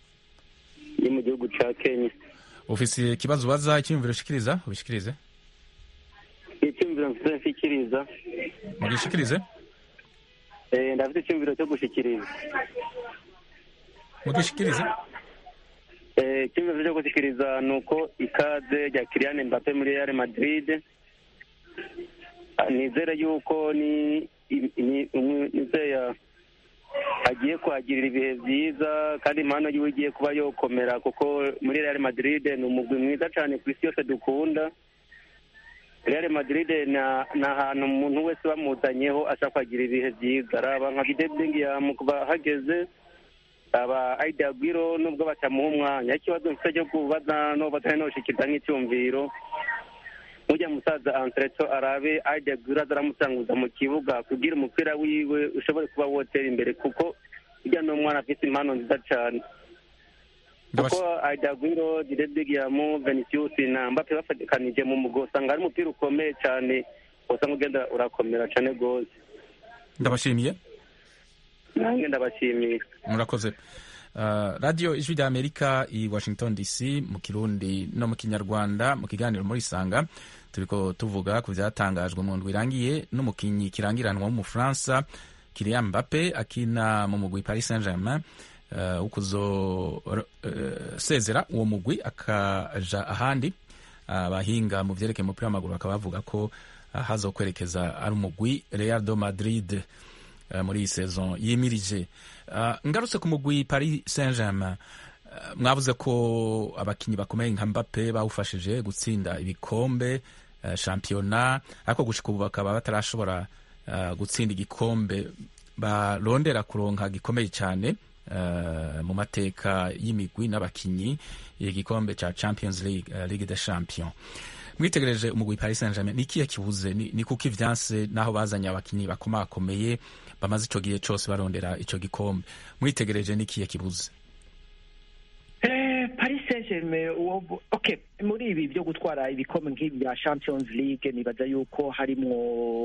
ni mu gihugu ca kenya ufise ikibazo ubaza icyiyumviro ushikiriza ubishikirize icyumviro mfite nshikiriza mugishikirize Eh, ndafite icyumviro cyo gushikiriza mugishikirize Eh, icyumviro cyo gushikiriza ni uko ikaze rya Kylian Mbappe muri Real Madrid Ah, nizere yuko ni ni- umwe- nizeye agiye kuhagirira ibihe byiza kandi impano yiwe igiye kuba yokomera kuko muri Real Madrid ni umugwi mwiza cyane ku isi yose dukunda Real Madrid na ni ahantu umuntu wese bamuzanyeho ashaka kuhagira ibihe byiza araba nka Jude Bellingham kuba hageze aba Aida Aguero nubwo batamuha umwanya ikibazo mfite cyo kubaza no batari noshikiriza nk'icyumviro ujya musaza Antreto arabe Aida Aguero azaramutanguza mu kibuga kugira umupira wiwe ushobore kuba wotera imbere kuko hirya ni umwana afite impano nziza cyane kuko Aidagwiro Direbigiamu Vinicius na Mbappe bafatikanije mu mugwi usanga ari umupira ukomeye cyane usanga ugenda urakomera cyane rwose ndabashimiye nanjye ndabashimiye murakoze Uh, radio ijwi rya amerika i washington dc mu kirundi no mu kinyarwanda mu kiganiro muri sanga turiko tuvuga ku vyatangajwe mu ndwi irangiye n'umukinyi kirangiranwa w'umufaransa Kylian Mbappe akina mu mugwi Paris Saint-Germain uh, ukuzosezera uh, uwo mugwi akaja ahandi abahinga uh, mu vyerekeye umupira w'amaguru bakaba bavuga ko uh, hazokwerekeza ari umugwi Real de Madrid uh, muri iyi saison yimirije uh, ngarutse ku mugwi Paris Saint-Germain uh, mwavuze ko abakinyi bakomeye nka Mbappe bawufashije gutsinda ibikombe uh, shampiyona ariko gushika ubu bakaba batarashobora uh, gutsinda igikombe barondera kuronka gikomeye cyane uh, mu mateka y'imigwi n'abakinyi igikombe ca Champions League uh, Ligue des Champions mwitegereje umugwi Paris Saint-Germain nikiye kibuze ni, ni kuko ivyanse naho bazanye abakinyi bakomakomeye bamaze ico gihe cose barondera ico gikombe mwitegereje nikiye kibuze Eh, Paris Saint-Germain uwo okay muri ibi byo gutwara ibikombe nk'ibi bya Champions League nibaza yuko harimwo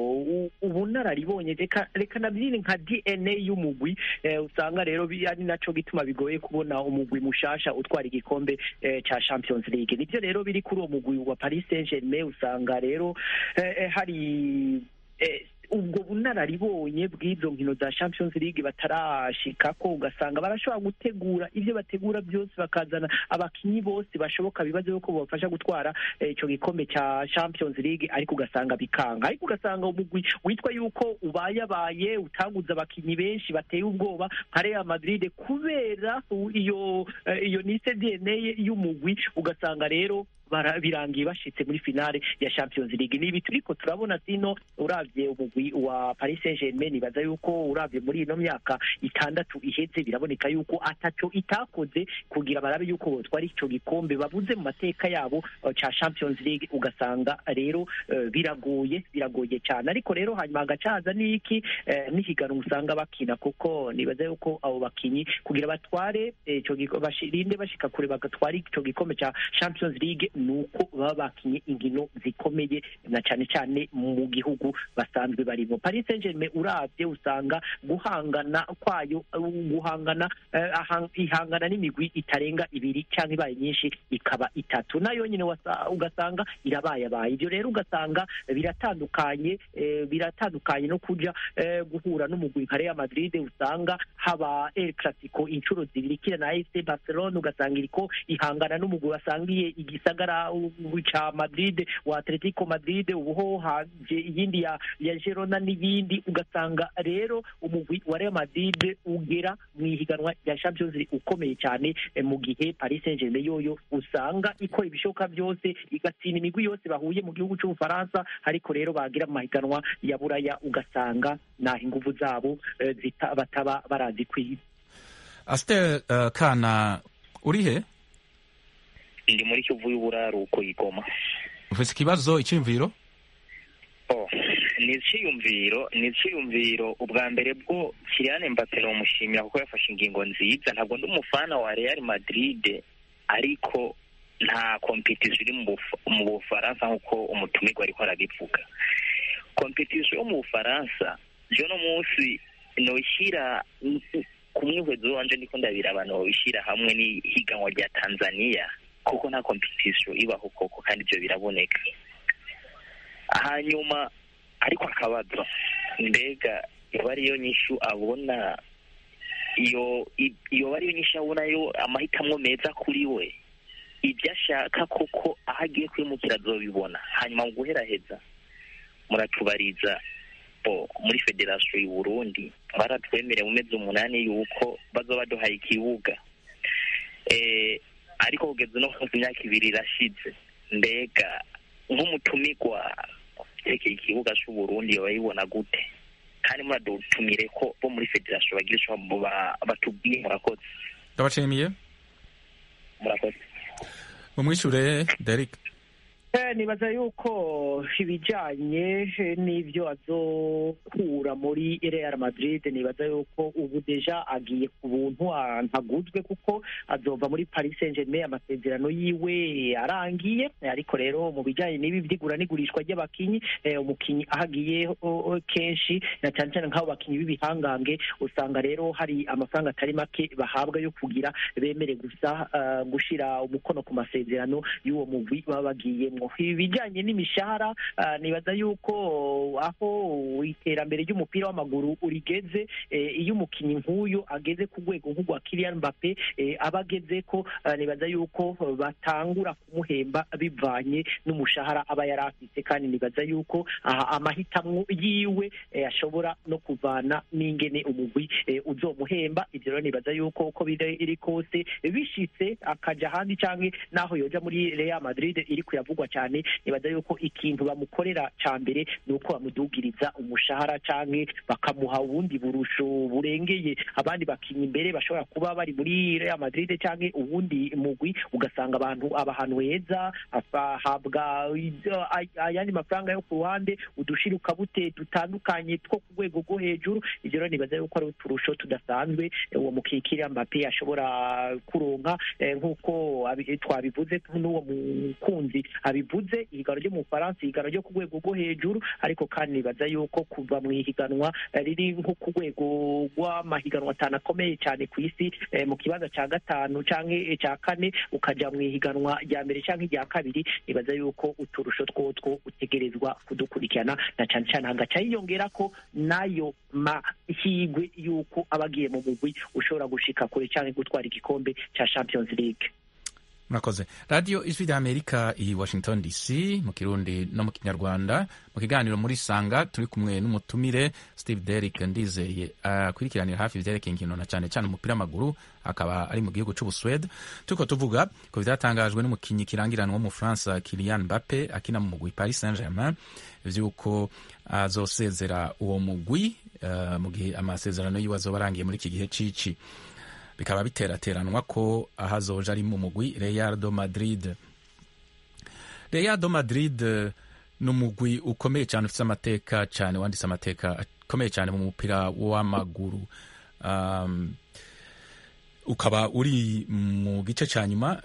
u- ubunararibonye reka reka nabyine nka DNA y'umugwi eh, usanga rero bi- ari naco gituma bigoye kubona umugwi mushasha utwara igikombe eh, ca Champions League nivyo rero biri kuri uwo mugwi wa Paris Saint-Germain usanga rero eh, eh, hari eh, ubwo bunararibonye bw'izo nkino za Champions League batarashikako ugasanga barashobora gutegura ibyo bategura byose bakazana abakinyi bose bashoboka bibaze yuko bobafasha gutwara eh, ico gikombe ca Champions League ariko ugasanga bikanga ariko ugasanga umugwi witwa yuko ubayabaye utaguze abakinyi benshi bateye ubwoba nka Real Madrid kubera u- iyo eh, iyo nise DNA y'umugwi ugasanga rero bara- birangiye bashitse muri finale ya Champions League ni ibi turiko turabona sino uravye umugwi wa Paris Saint-Germain nibaza yuko uravye muri ino myaka itandatu iheze biraboneka yuko ataco itakoze kugira barabe yuko botwara ico gikombe babuze mu mateka yabo uh, ca Champions League ugasanga rero uh, biragoye biragoye cyane ariko rero hanyuma hagacaza n'iki eh, n'ihiganwa usanga bakina kuko nibaza yuko abo bakinyi kugira batware eh, ico gikombe bashirinde bashika kure bagatwara ico gikombe ca Champions League nuko baba bakinye inkino zikomeye na cyane cyane mu gihugu basanzwe barimo Paris Saint-Germain uravye usanga guhangana kwayo uh, guhangana eh, ahang- ihangana n'imigwi itarenga ibiri cyangwa ibaye nyinshi ikaba itatu nayo nyine wasa- ugasanga irabayabaye ibyo rero ugasanga biratandukanye eh, biratandukanye no kuja eh, guhura n'umugwi nka Real Madrid usanga haba El Clasico inshuro zibiri kira na AFC Barcelona ugasanga iriko ihangana n'umugwi wasangiye igisagara uh, ca Madrid wa Atletico Madrid ubuho haje iyindi ya ya Girona n'ibindi ugasanga rero umugwi wa Real Madrid ugera mu ihiganwa rya Champions League ukomeye cyane eh, mu gihe Paris Saint-Germain yoyo usanga ikora ibishoboka byose igatsinda imigwi yose bahuye mu gihugu cy'Ubufaransa ariko rero bagira mu mahiganwa ya buraya ugasanga naho inguvu zabo eh, zita- bataba barazi kwiba Astel uh, Kana urihe ndi muri kivu y'uburaruko igoma ufise ikibazo iciyumviro oh ni iciyumviro ni iciyumviro ubwa mbere bwo Kylian Mbappe nomushimira kuko yafashe ingingo nziza ntabwo ndi umufana wa Real Madrid ariko nta competition iri mu Buf- mu Bufaransa nk'uko umutumirwa ariko arabivuga competition yo mu Bufaransa je no munsi noishyira ku mwihwezo wanje ndiko ndabira abantu babishyira hamwe n'ihiganwa rya Tanzania kuko nta competition ibaho koko kandi ibyo biraboneka hanyuma ariko akabazo mbega yoba ariyo nyishu abona iyo i- yoba ariyo nyishu abona yo amahitamo meza kuri we ibyo ashaka koko aho agiye kwimukira azobibona hanyuma mu guheraheza muratubariza bo muri federasiyo y'u Burundi baratwemereye mu mezi umunani yuko bazoba baduhaye ikibuga eh, ariko kugeza uno munsi imyaka ibiri irashize mbega nk'umutumirwa yerekeye ikibuga cy'u Burundi yoba yibona gute kandi muradutumire ko bo muri federasiyo bagira icyo ba- batubwiye murakoze ndabashimiye murakoze mumwishure Derek Eh, nibaza yuko ibijanye n'ivyo azokura muri Real Madrid nibaza yuko ubu deja agiye ku buntu ah, ntaguzwe kuko azova muri Paris Saint-Germain amasezerano yiwe arangiye ariko rero mu bijanye n'ibi vy'igura n'igurishwa ry'abakinyi eh, umukinyi ahagiye oh, oh, kenshi na cyane cyane nk'abo bakinyi b'ibihangange usanga rero hari amafaranga atari make bahabwa yo kugira bemere gusa ah, gushira umukono ku masezerano y'uwo mugwi baba bagiyemwo ibijanye n'imishahara ah, nibaza yuko aho iterambere ry'umupira w'amaguru urigeze eh, iyo umukinyi nk'uyu ageze ku rwego nk'urwa Kylian Mbappe eh, aba ageze ko ah, nibaza yuko batangura kumuhemba bivanye n'umushahara aba yari afite kandi nibaza yuko aha amahitamwo yiwe eh, ashobora no kuvana n'ingene umugwi eh, uzomuhemba ivyo rero nibaza yuko uko biri kose bishitse akaja ahandi canke naho yoja muri Real Madrid iri kuyavugwa cyane nibaza yuko ikintu bamukorera ca mbere ni uko bamudugiriza umushahara canke bakamuha ubundi burusho burengeye abandi bakinnyi imbere bashobora kuba bari muri Real Madrid canke ubundi mugwi ugasanga abantu abahantu heza ahabwa ibyo- ay- ayandi mafaranga yo ku ruhande udushiruka bute dutandukanye two ku rwego rwo hejuru ivyo rero nibaza yuko ari uturusho tudasanzwe eh, uwo mukikira Mbappe ashobora kuronka eh, nk'uko abi- twabivuze n'uwo mukunzi abivuze ihiganwa ryo mu Bufaransa ihiganwa ryo ku rwego rwo hejuru ariko kandi nibaza yuko kuva mu ihiganwa eh, riri nko ku rwego rw'amahiganwa atanu akomeye cyane ku isi eh, mu kibanza cya gatanu canke cya kane ukaja mu ihiganwa rya mbere canke irya kabiri nibaza yuko uturusho twotwo utegerezwa kudukurikirana na cyane cyane hagaca hiyongera ko nayo mahigwe yuko aba agiye mu mugwi ushobora gushika kure canke gutwara igikombe ca Champions League murakoze radiyo ijwi rya amerika i washington dc mu kirundi no mu kinyarwanda mu kiganiro muri sanga turi kumwe n'umutumire steve derrick ndizeye akurikiranira hafi ivyerekeye inkino na cyane cyane umupira w'amaguru akaba ari mu gihugu c'ubuswede turiko tuvuga ku vyatangajwe n'umukinyi kirangiranwa w'umufaransa kilian mbappe akina mu mugwi paris saint germain vy'uko azosezera uwo mugwi uh, mu gihe amasezerano yiwe azoba arangiye muri iki gihe cici bikaba biterateranwa ko aho azoja ari mu mugwi Real do Madrid Real do Madrid eh, ni umugwi ukomeye cyane ufite amateka cyane wanditse amateka akomeye cyane mu mupira w'amaguru um, ukaba uri mu gice cya nyuma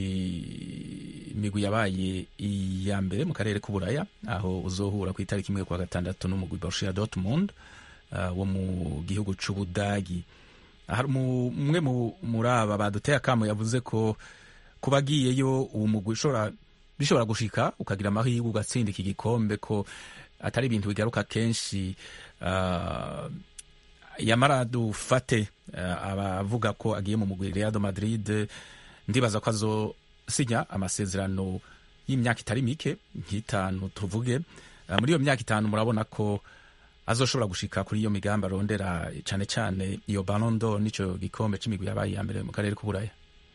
c'imigwi yabaye iya mbere mu karere k'uburaya aho uzohura ku itariki imwe kwa gatandatu n'umugwi Borussia Dortmund uh, wo mu gihugu c'Ubudagi hari umu- umwe mu- muri aba baduteye akamo yavuze ko kuba agiyeyo uwo mugwi ushobora bishobora gushika ukagira amahirwe ugatsinda iki gikombe ko atari ibintu bigaruka kenshi ah, yamara dufate ah, abavuga ko agiye mu mugwi Real de Madrid ndibaza ko azosinya amasezerano y'imyaka itari mike nk'itanu tuvuge Ah, muri iyo myaka itanu murabona ko azoshobora gushika kuri iyo migambi arondera cyane cyane iyo Ballon d'Or n'ico gikombe c'imigwi yabaye iya mbere mu karere k'uburaya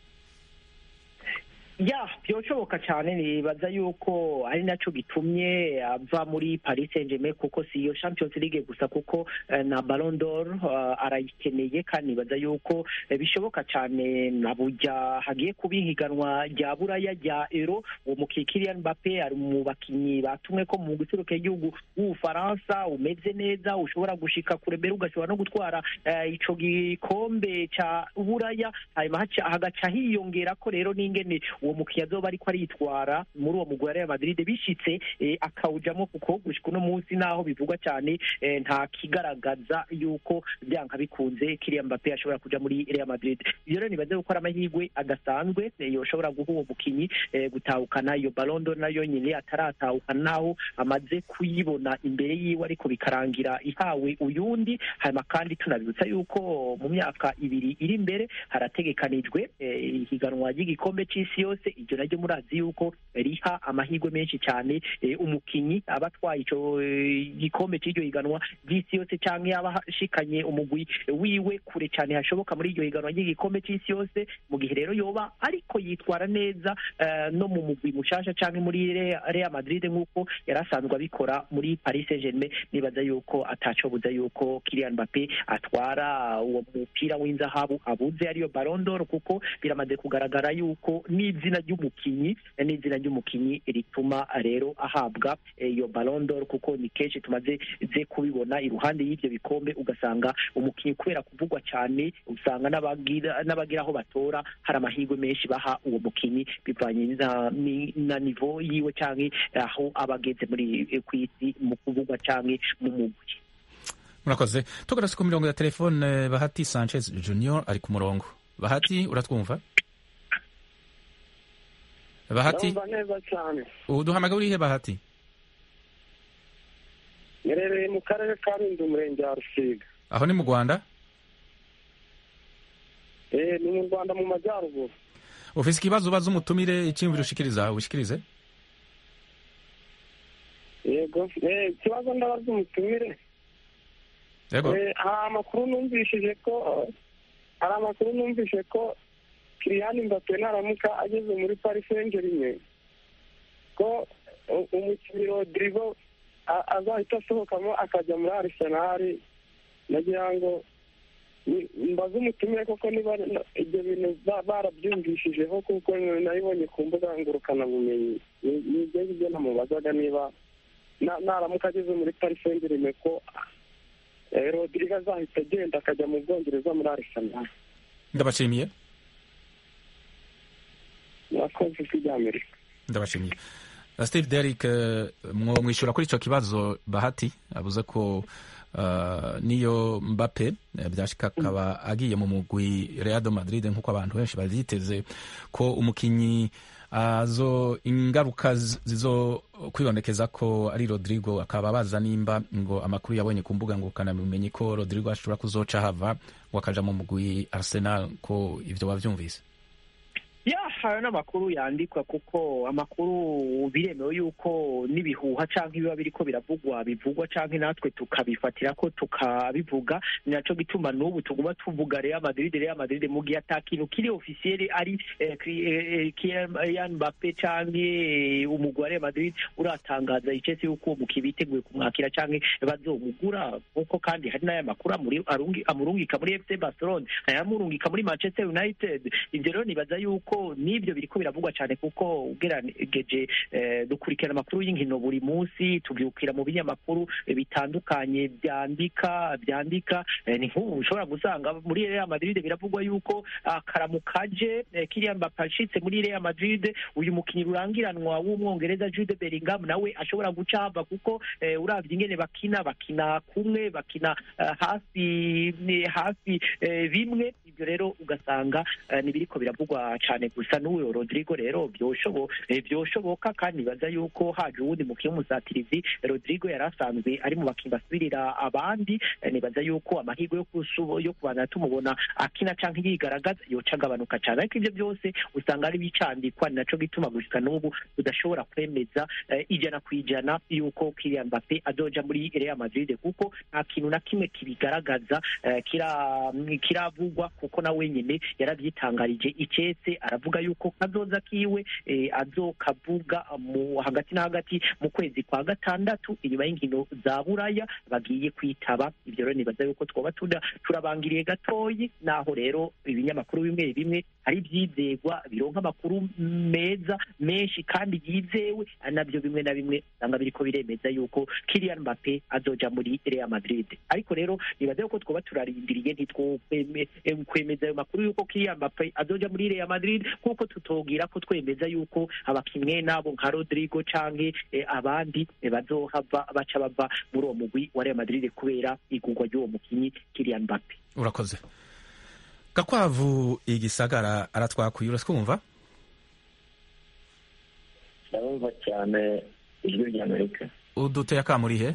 ya byoshoboka cyane nibaza yuko ari naco gitumye ava muri Paris Saint-Germain kuko si iyo Champions League gusa kuko eh, na Ballon d'Or uh, arayikeneye kandi nibaza yuko eh, bishoboka cyane na burya hagiye kuba ihiganwa rya buraya rya Euro uwo mukinnyi Kylian Mbappe ari mu bakinyi batumwe ko mu guseruka igihugu w'Ubufaransa umeze neza ushobora gushika kure mbere ugashobora no gutwara eh, ico gikombe ca buraya hanyuma haca- hagaca hiyongera ko rero n'ingene uwo mukinnyi azoba ariko aritwara muri uwo mugwi wa Real Madrid bishitse eh, akawujamo kuko gushika uno munsi naho bivugwa cyane eh, nta kigaragaza yuko byanka bikunze Kylian Mbappe ashobora kuja muri Real Madrid iyo rero nibaze gukora amahirwe adasanzwe eh, yoshobora guha uwo mukinyi eh, gutahukana iyo Ballon d'Or nayo nyine ataratahukana naho amaze kuyibona imbere yiwe ariko bikarangira ihawe uyundi hanyuma kandi tunabibutsa yuko mu myaka ibiri iri imbere harategekanijwe eh, ihiganwa ry'igikombe c'isi yose iryo naryo murazi yuko riha amahirwe menshi cyane eh, umukinyi aba atwaye ico eh, gikombe c'iryo higanwa ry'isi yose canke aba ashikanye umugwi wiwe kure cyane hashoboka muri iryo higanwa ry'igikombe c'isi yose mu gihe rero yoba ariko yitwara neza eh, no mu mugwi mushasha canke muri Re- Real Madrid nk'uko yari asanzwe abikora muri Paris Saint-Germain nibaza yuko atacobuza yuko Kylian Mbappe atwara uwo mupira w'inzahabu abuze ariyo Ballon d'Or kuko biramaze kugaragara yuko n'izina izina ry'umukinyi n'izina ry'umukinyi rituma rero ahabwa iyo Ballon d'Or kuko ni kenshi tumaze ze kubibona iruhande y'ivyo bikombe ugasanga umukinyi kubera kuvugwa cyane usanga n'abagira n'abagira aho batora hari amahirwe menshi baha uwo mukinyi bivanye na, ni- na nivo yiwe canke aho aba ageze muri ku isi mu kuvugwa canke mu mugwi murakoze tugarutse ku mirongo ya telefone bahati sanchez junior ari ku murongo bahati uratwumva bahati ndumva neza cyane uduhamagaye urihe bahati nherereye mu karere ka rundi umurenge wa rusiga aho ni mu rwanda eh ni mu rwanda mu majyaruguru ufise ikibazo ubaza umutumire icyiyumviro ushikiriza ushikirize yego eh ikibazo ndabaza umutumire yego Eh, hari amakuru numvishije ko hari amakuru numvise ko Kylian Mbappe naramuka ageze muri Paris Saint-Germain ko u- umukinnyi Rodrigo a- azahita asohokamo akajya muri Arsenal nagira ngo ni- mbaze umutumire koko niba na- ibyo bintu ba- barabyumvishijeho kuko nabibonye ku mbuga ngurukanabumenyi Ni- ni ibyo ngibyo namubazaga niba na- naramuka ageze muri Paris Saint-Germain ko eh, Rodrigo azahita agenda akajya mu Bwongereza muri Arsenal ndabashimiye murakoze ijwi ry'Amerika ndabashimiye Uh, steve derrick uh, mwo mwishyura kuri icyo kibazo bahati avuze ko uh, niyo mbappe eh, byashika akaba agiye mu mugwi real de madrid nk'uko abantu benshi bavyiteze ko umukinyi azo ingaruka z- zizo kwibonekeza ko ari rodrigo akaba baza nimba ngo amakuru yabonye ku mbuga ngurukanabumenyi ko rodrigo ashobora kuzoca hava ngo akaja mu mugwi arsenal ko ivyo wavyumvise ya hari n'amakuru yandikwa kuko amakuru biremewe yuko n'ibihuha canke ibiba biriko biravugwa bivugwa canke natwe tukabifatira ko tukabivuga ni naco gituma n'ubu tuguma tuvuga Real Madrid Real Madrid mu gihe ata kintu kiri officiel ari eh, Kri- eh, eh, Kylian Mbappe canke eh, umugwi wa Real Madrid uratangaza icese yuko umukinnyi biteguye kumwakira canke bazomugura kuko kandi hari n'aya makuru amuri- arungi- amurungika muri FC Barcelona ayamurungika muri Manchester United ivyo rero nibaza yuko n'ibyo biriko biravugwa cyane kuko ugerageje eh, dukurikirana amakuru y'inkino buri munsi tubyukira mu binyamakuru eh, bitandukanye byandika byandika eh, ni nk'ubu ushobora gusanga muri Real Madrid biravugwa yuko akaramu kaje eh, Kylian Mbappe ashitse muri Real Madrid uyu mukinnyi rurangiranwa w'umwongereza Jude Bellingham nawe ashobora guca hava kuko eh, uravye ingene bakina bakina kumwe bakina eh, hafi ni hafi eh, bimwe ibyo rero ugasanga eh, nibiriko biravugwa cyane gusa n'uwo Rodrigo rero byoshobo eh, byoshoboka kandi nibaza yuko haje uwundi mukinnyi w'umusatirizi Rodrigo yari asanzwe ari mu bakinnyi basubirira abandi eh, nibaza yuko amahirwe yo kusubo yo kubana tumubona akina canke yigaragaza yoca agabanuka cyane ariko ibyo byose usanga ari bicandikwa ni naco gituma gushika n'ubu tudashobora kwemeza eh, ijana ku ijana yuko Kylian Mbappe azoja muri Real Madrid kuko nta kintu na kimwe kibigaragaza eh, kira kiravugwa kuko na wenyine yaravyitangarije icetse aravuga yuko kazoza kiwe eh, azokavuga mu hagati na hagati mu kwezi kwa gatandatu inyuma y'inkino za buraya bagiye kwitaba ivyo rero nibaza yuko twoba tuda turabangiriye gatoyi naho rero ibinyamakuru bimwe bimwe hari ivyizegwa bironka amakuru meza menshi kandi yizewe ari navyo bimwe na bimwe usanga biriko biremeza yuko Kylian Mbappe azoja muri Real Madrid ariko rero nibaza yuko twoba turarindiriye ntitwokwemeza ayo makuru yuko Kylian Mbappe azoja muri Real Madrid kuko tutogira ko twemeza yuko abakinnyi nabo nka Rodrigo canke eh, abandi eh, bazohava baca bava muri uwo mugwi wa Real Madrid kubera igurwa ry'uwo mukinyi Kylian Mbappe urakoze gakwavu igisagara aratwakuye uratwumva ndabumva cyane ijwi ry'amerika uduteye akamurihe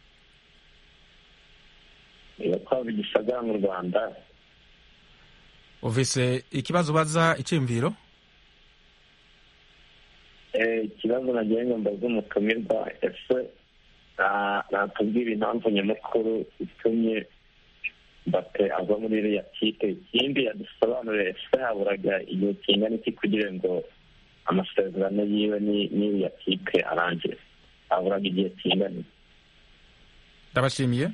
gakwavu igisagara mu rwanda uvise ikibazo ubaza icyiyumviro Eh, ikibazo nagiye ngo mbaze umutumirwa ese na- natubwira impamvu nyamukuru itumye Mbappe ava muri iriya kipe ikindi yadusobanurire ese haburaga igihe kingana iki kugira ngo amasezerano yiwe ni- n'iriya kipe arangire haburaga igihe kingana iki ndabashimiye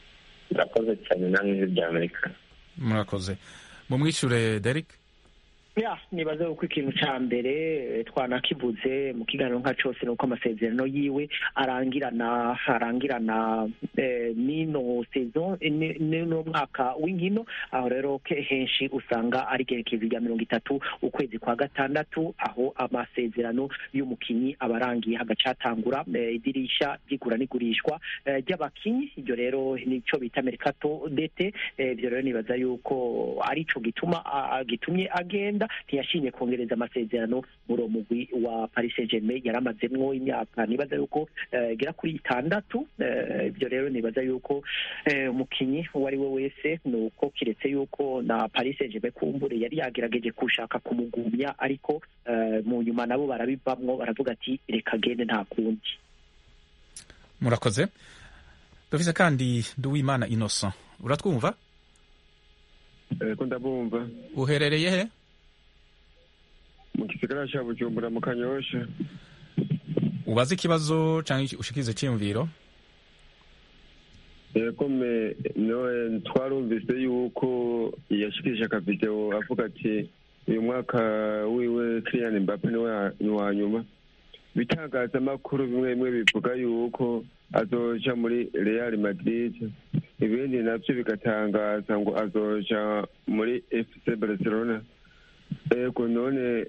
murakoze cyane namwe ijwi ry'amerika murakoze mumwishure Derek ya nibaza yuko ikintu ca mbere eh, twanakivuze mu kiganiro nka cose nuko amasezerano yiwe arangirana arangirana eh, n'ino saison eh, ni- n'uno mwaka w'inkino aho rero ke- henshi usanga ari igerekezo rya mirongo itatu ukwezi kwa gatandatu aho amasezerano y'umukinyi aba arangiye hagacatangura eh, idirisha ry'igura n'igurishwa eh, ry'abakinyi iryo rero nico bita mercato dete Eh, ibyo rero nibaza yuko arico gituma a- a- gitumye agenda ntiyashimye kongereza amasezerano muri uwo mugwi wa Paris Saint-Germain yaramazemwo imyaka nibaza yuko eh, igera kuri itandatu Eh, ibyo rero nibaza yuko eh, umukinyi uwo ari we wese ni uko kiretse yuko na Paris Saint-Germain kumbure yari yagerageje gushaka kumugumya ariko eh, mu nyuma nabo barabivamwo baravuga ati reka gende nta kundi murakoze dufise kandi nduwimana innocent uratwumva ko ndabumva uherereye he mu gisagara ca bujumbura mu kanyosha ubaze ikibazo canke ushikirize iciyumviro yego me noe twarumvise yuko yashikirije akavideo avuga ati uyu mwaka wiwe Kylian Mbappe niwe ni wa nyuma ibitangazamakuru bimwe bimwe bivuga yuko azoja muri Real Madrid ibindi navyo bigatangaza ngo azoja muri FC Barcelona ego none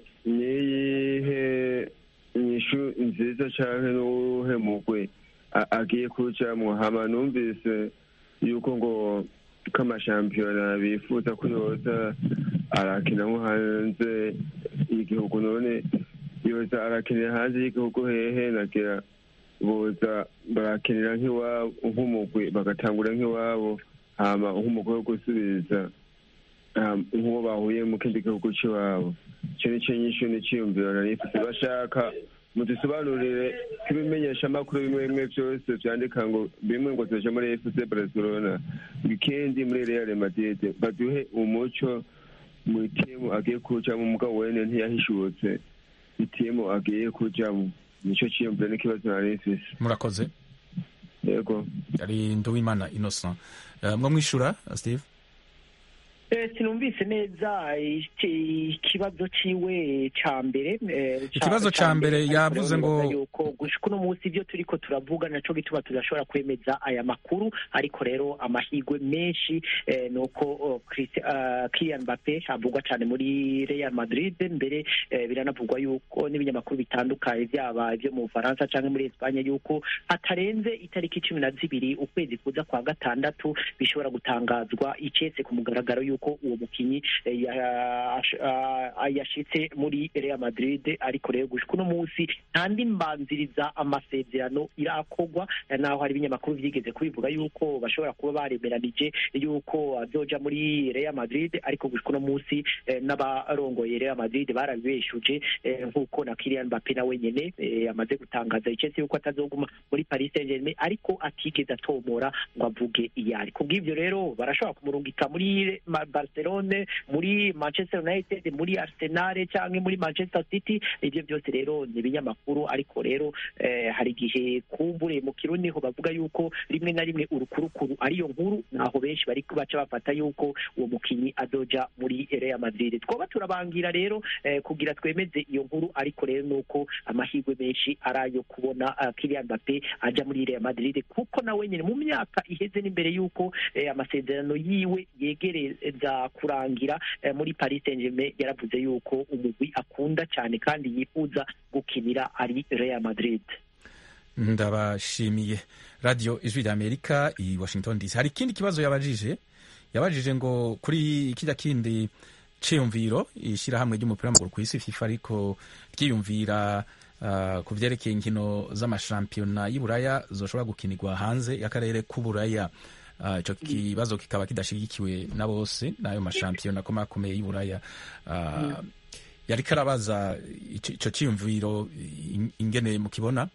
niyihe inyishu nziza canke n'uwuhe mugwi a- agiye kujamwo hama numvise yuko ngo ko amashampiyona bifuza ko yoza arakina nko hanze y'igihugu none yoza arakinira hanze y'igihugu hehe nagira boza barakinira nk'iwabo nk'umugwi bagatangura nk'iwabo hama nk'umugwi wo gusubiza um, nk'uwo bahuye mu kindi gihugu c'iwabo ico nico nyishu n'iciyumviro narifise bashaka mudusobanurire ibimenyesha amakuru bimwe bimwe vyose vyandika ngo bimwe ngo zoja muri FC Barcelona ikindi muri Real Madrid baduhe umuco mu timu agiye kujamwo mugabo wene ntiyahishutse itimu agiye kujamwo nico ciyumviro n'ikibazo narifise murakoze yego ari nduwimana innocent Eh, mwo mwishura steve Eh, sinumvise neza iki- ikibazo ciwe ca mbere eh, ca- Ikibazo ca mbere ariko yavuze rero ngo- nibaza yuko gushika uno munsi ivyo turiko turavuga naco gituma tudashobora kwemeza aya makuru ariko rero amahirwe menshi eh, nuko oh, Christi- ah, Kylian Mbappe avugwa cane muri Real Madrid mbere eh, biranavugwa yuko n'ibinyamakuru bitandukanye vyaba ivyo mu Bufaransa canke muri Espanye yuko hatarenze itariki cumi na zibiri ukwezi kuza kwa gatandatu bishobora gutangazwa icese ku mugaragaro yuko uwo mukinyi eh, ya- ah, yashitse muri Real Madrid ariko rero gushika uno munsi nta ndi mbanziriza amasezerano irakorwa eh, naho hari ibinyamakuru vyigeze kubivuga yuko bashobora kuba baremeranije yuko azoja muri Real Madrid ariko gushika uno munsi eh, n'abarongoye Real Madrid barabibeshuje eh, nk'uko na Kylian Mbappe nawe nyene eh, amaze gutangaza icese yuko atazoguma muri Paris Saint-Germain ariko atigeze atomora ngo avuge iyari kubw'ivyo rero barashobora kumurungika muri Ma- Barcelone muri Manchester United muri Arsenal canke muri Manchester City ivyo byose rero ni ibinyamakuru ariko rero eh, hari igihe kumbure mu kirundi ho bavuga yuko rimwe na rimwe urukurukuru ariyo nkuru naho benshi bari baca bafata yuko uwo mukinyi azoja muri Real Madrid twoba turabangira rero eh, kugira twemeze iyo nkuru ariko rero nuko amahirwe menshi arayo kubona uh, Kylian Mbappe aja muri Real Madrid kuko nawe nyene mu myaka iheze n'imbere yuko eh, amasezerano yiwe yegereza kurangira eh, muri Paris Saint-Germain yaravuze yuko umugwi akunda cyane kandi yifuza gukinira ari Real Madrid ndabashimiye radio ijwi rya amerika i washington dc hari ikindi kibazo yabajije yabajije ngo kuri kirya kindi ciyumviro ishyirahamwe ry'umupira w'amaguru ku isi fifa ariko ryiyumvira uh, ku vyerekeye inkino z'amashampiyona y'Iburaya zoshobora gukinirwa hanze y'akarere k'Uburaya Uh, ico kibazo kikaba kidashigikiwe na bose n'ayo mashampiyona akomakomeye y'Iburaya uh, yariko arabaza ico ico ciyumviro in- ingene mukibona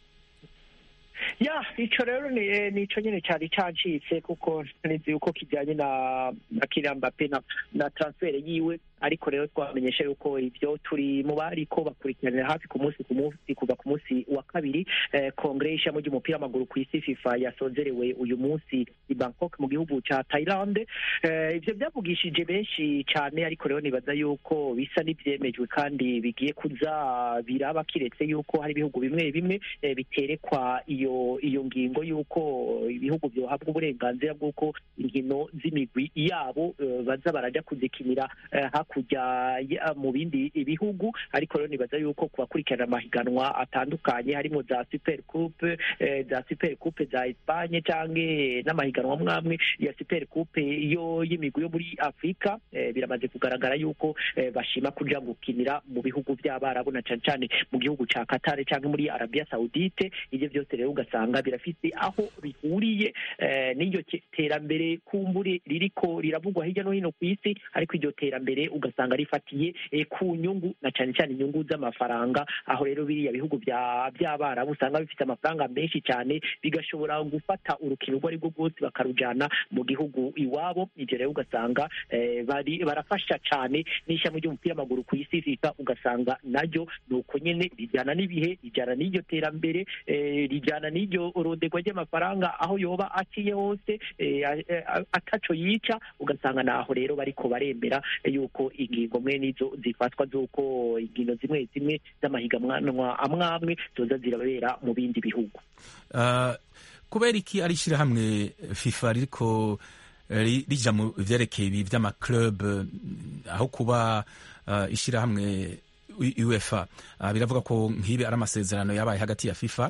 ya ico rero ni eh, nico nyene cyari cancitse kuko nizi yuko kijyanye na na Kylian Mbappe na, na transfer yiwe ariko rero twamenyesha yuko ibyo turi mu bariko bakurikiranira hafi ku munsi ku munsi kuva ku munsi wa kabiri eh, kongere y'ishami ry'umupira w'amaguru ku isi fifa yasozerewe uyu munsi i bangkok mu gihugu ca thailand eh, ivyo byavugishije benshi cyane ariko rero nibaza yuko bisa n'ivyemejwe kandi bigiye kuza biraba kiretse yuko hari ibihugu bimwe bimwe eh, biterekwa iyo iyo ngingo yuko ibihugu byohabwa uburenganzira bw'uko inkino z'imigwi yabo eh, baza baraja kuzikinira eh, hakurya ya- mu bindi bihugu ariko rero nibaza yuko ku bakurikirana amahiganwa atandukanye harimo za super coupe eh, za super coupe za Espagne canke n'amahiganwa mwamwe ya super coupe yo y'imigwi yo muri Afrika eh, biramaze kugaragara yuko eh, bashima kuja gukinira mu bihugu by'abarabu na cane cane mu gihugu ca Qatar canke muri Arabia Saudite ivyo byose rero ugasanga birafise aho bihuriye eh, n'iryo ke- terambere kumbure ririko riravugwa hirya no hino ku isi ariko iryo terambere ugasanga rifatiye eh, ku nyungu na cane cane inyungu z'amafaranga aho rero biriya bihugu bya by'abarabu usanga bifite amafaranga menshi cyane bigashobora gufata urukino urwo ari rwo rwose bakarujana mu gihugu iwabo ivyo rero ugasanga eh, bari barafasha cyane n'ishami ry'umupira w'amaguru ku isi fifa ugasanga naryo ni uko nyene rijyana n'ibihe rijyana n'iryo terambere eh, rijyana n'iryo rodegwa ry'amafaranga aho yoba aciye hose eh, a- a- ataco yica ugasanga naho rero bariko baremera yuko ingingo mwe nizo zifatwa z'uko inkino zimwe zimwe z'amahiganwa amwe amwe zoza zirabera mu bindi bihugu Uh, kubera iki ari ishyirahamwe fifa ririko eh, ri- rija mu vyerekeye ibi vy'amaclub eh, aho kuba uh, ishyirahamwe U- uefa uh, biravuga ko nk'ibi ari amasezerano yabaye hagati ya fifa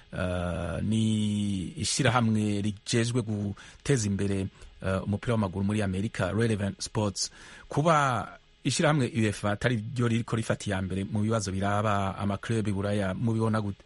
uh, ni ishyirahamwe rijejwe guteza imbere uh, umupira w'amaguru muri amerika relevant sports kuba ishyirahamwe uefa atari ryo ririko rifata iya mbere mu bibazo biraba amaclub buraya mubibona gute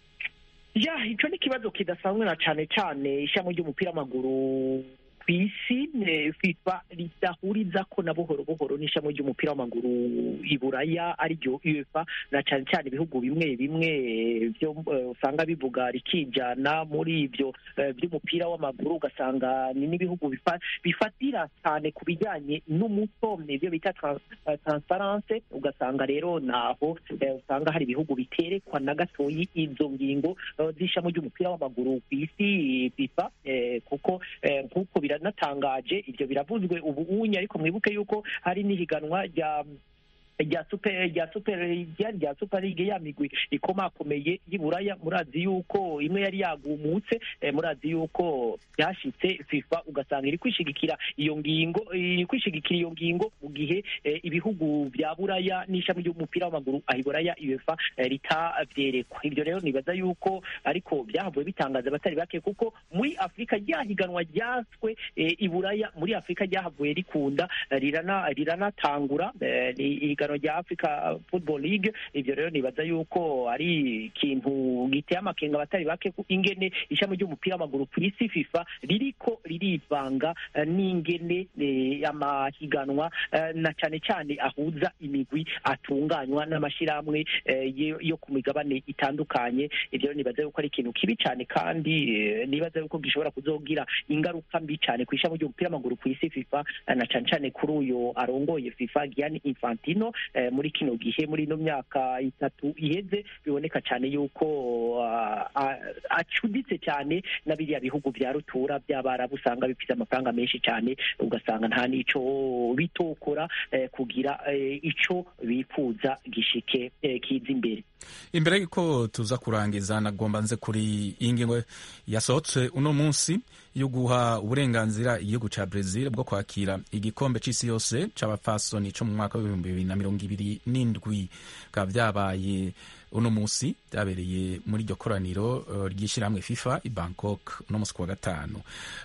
ya ico ni ikibazo kidasanzwe na cane cane ishami ry'umupira w'amaguru ku isi eh, fifa ridahurizako na buhoro buhoro n'ishami ry'umupira w'amaguru i buraya ariryo uefa na cane cane ibihugu bimwe bimwe eh, vyo eh, usanga bivuga rikijana muri ivyo eh, vy'umupira w'amaguru ugasanga ni n'ibihugu bifa- bifatira cyane ku bijyanye n'umuco nivyo bita trans- eh, transparence ugasanga rero naho eh, usanga hari ibihugu biterekwa na gatoyi izo ngingo eh, z'ishami ry'umupira w'amaguru ku isi fifa eh, kuko eh, nk'uko biranatangaje ibyo biravuzwe ubu unye ariko mwibuke yuko hari n'ihiganwa rya rya super rya super rya rya super league ya migwi ikomakomeye y'iburaya murazi yuko imwe yari yagumutse eh, murazi yuko byashitse fifa ugasanga iri kwishigikira iyo ngingo iri kwishigikira iyo ngingo mu gihe eh, ibihugu bya buraya n'ishami ry'umupira w'amaguru aho iburaya uefa eh, ritavyerekwa ibyo rero nibaza yuko ariko byahavuye bitangaza abatari bake kuko muri afurika ryahiganwa ryaswe eh, iburaya muri afurika ryahavuye rikunda eh, rirana riranatangura eh, ni ihiganwa rya africa football league ibyo rero nibaza yuko ari ikintu giteye amakenga abatari bake ku ingene ishami ry'umupira w'amaguru ku isi fifa ririko ririvanga eh, n'ingene eh, amahiganwa eh, na cane cane ahuza imigwi atunganywa n'amashirahamwe eh, yo- yo ku migabane itandukanye ibyo rero nibaza yuko ari ikintu kibi cane kandi eh, nibaza yuko gishobora kuzogira ingaruka mbi cane ku ishami ry'umupira w'amaguru ku isi fifa eh, na cane cane kuri uyo arongoye fifa Gianni Infantino eh, muri kino gihe muri ino myaka itatu iheze biboneka cyane yuko ah, ah, acuditse cyane na biriya bihugu bya rutura by'abarabu usanga bifite amafaranga menshi cyane ugasanga nta n'ico bitokora eh, kugira eh, ico bifuza gishike eh, kiza imbere imbere y'uko tuza kurangiza nagomba nze kuri iyi ngingo yasohotse uno munsi yo guha uburenganzira igihugu ca Brazil bwo kwakira igikombe c'isi yose c'abafasoni co mu mwaka w'ibihumbi bibiri na mirongo ibiri n'indwi bikaba vyabaye uno munsi vyabereye muri iryo koraniro uh, ry'ishirahamwe FIFA i Bangkok uno munsi kuwa gatanu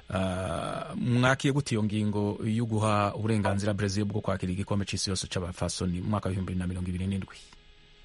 uh, mwakiye gute iyo ngingo yo guha uburenganzira Brazil bwo kwakira igikombe c'isi yose c'abafasoni mu mwaka w'ibihumbi bibiri na mirongo ibiri n'indwi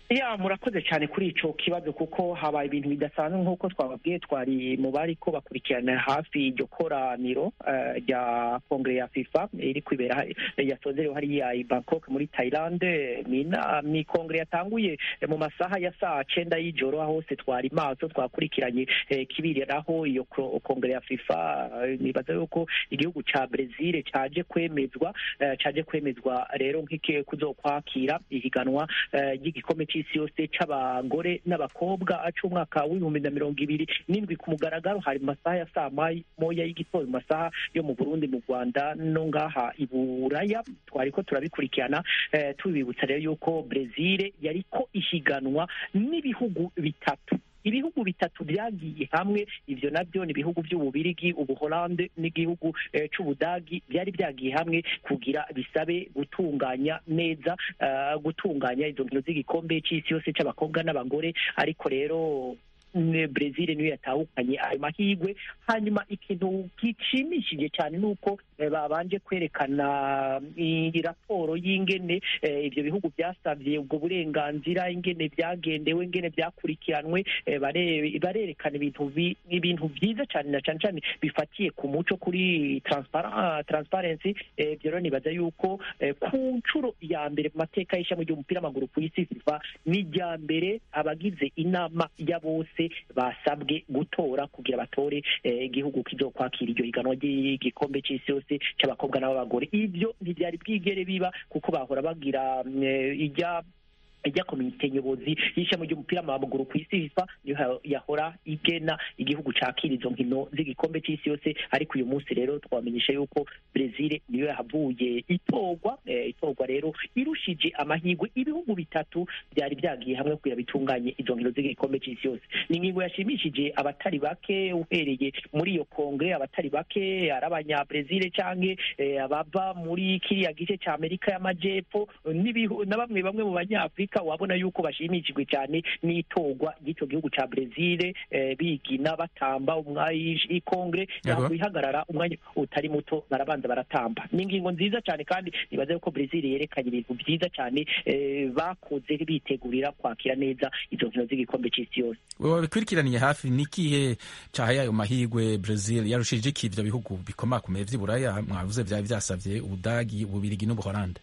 ya murakoze cyane kuri ico kibazo kuko habaye ibintu bidasanzwe nk'uko twababwiye twari mu bari ko bakurikirana hafi iryo koraniro eh, rya kongere ya fifa iri kwibera ha- yasozerewe hariya i bangkok muri thailand ni ina- ni kongere yatanguye eh, mu masaha ya saa cenda y'ijoro aho hose twari maso twakurikiranye eh, kibiriraho iyo ko- kongere ya fifa eh, nibaza yuko igihugu ca brezil caje kwemezwa eh, caje kwemezwa rero nk'iki kuzokwakira ihiganwa eh, ry'igikombe c'isi yose c'abagore n'abakobwa c'umwaka w'ibihumbi na mirongo ibiri n'indwi ku mugaragaro hari mu masaha ya saa mai- moya y'igitondo mu masaha yo mu burundi mu rwanda no ngaha i buraya twariko turabikurikirana eh, tubibutsa rero yuko brezil yariko ihiganwa n'ibihugu bitatu ibihugu bitatu byagiye hamwe ivyo navyo ni ibihugu vy'ububirigi ubuholande n'igihugu eh, c'ubudagi byari byagiye hamwe kugira bisabe gutunganya neza eh, gutunganya izo nkino z'igikombe c'isi yose c'abakobwa n'abagore ariko rero ne- Brezil niyo yatahukanye ayo mahirwe hanyuma ikintu gishimishije cyane ni uko eh, babanje kwerekana i- raporo y'ingene eh, ivyo bihugu byasabye ubwo burenganzira ingene byagendewe ingene byakurikiranwe eh, bare- barerekana ibintu bi- ibintu byiza cyane na cyane cyane bifatiye ku muco kuri transpara- transparency eh, ibyo rero nibaza yuko eh, ku nshuro ya mbere mu mateka y'ishami ry'umupira w'amaguru ku isi fifa ni irya mbere abagize inama ya bose basabwe gutora kugira batore eh, igihugu kizokwakira iryo higanwa ry'igikombe c'isi yose c'abakobwa n'ab'abagore ivyo ntivyari bwigere biba kuko bahora bagira mm, eh, ijya ijya komite nyobozi y'ishami ry'umupira w'amaguru ku isi fifa niyo ha- yahora igena igihugu cakira izo nkino z'igikombe c'isi yose ariko uyu munsi rero twamenyesha yuko brezil niyo yahavuye itorwa eh, itorwa rero irushije amahirwe ibihugu bitatu byari byagiye hamwe kugira bitunganye izo nkino z'igikombe c'isi yose ni ingingo yashimishije abatari bake uhereye muri iyo kongre abatari bake ari abanyabrezil canke eh, abava muri kiriya gice ca amerika y'amajepfo n'ibihu- na bamwe bamwe mu banyafurika wabona yuko bashimishijwe cyane n'itorwa ry'ico gihugu ca brezil eh, bigina batamba umwayi ikongre Yego. yakwihagarara umwanya utari muto barabanza baratamba ni ingingo nziza cyane kandi nibaza yuko brezil yerekanye ibintu byiza cyane eh, bakoze bitegurira kwakira neza izo nkino z'igikombe c'isi yose wabikurikiraniye hafi n'ikihe cahaye ayo mahirwe Brazil yarushije iki ivyo bihugu bikomakomeye vy'iburaya mwavuze vyari vyasavye ubudagi ububirigi n'ubuholande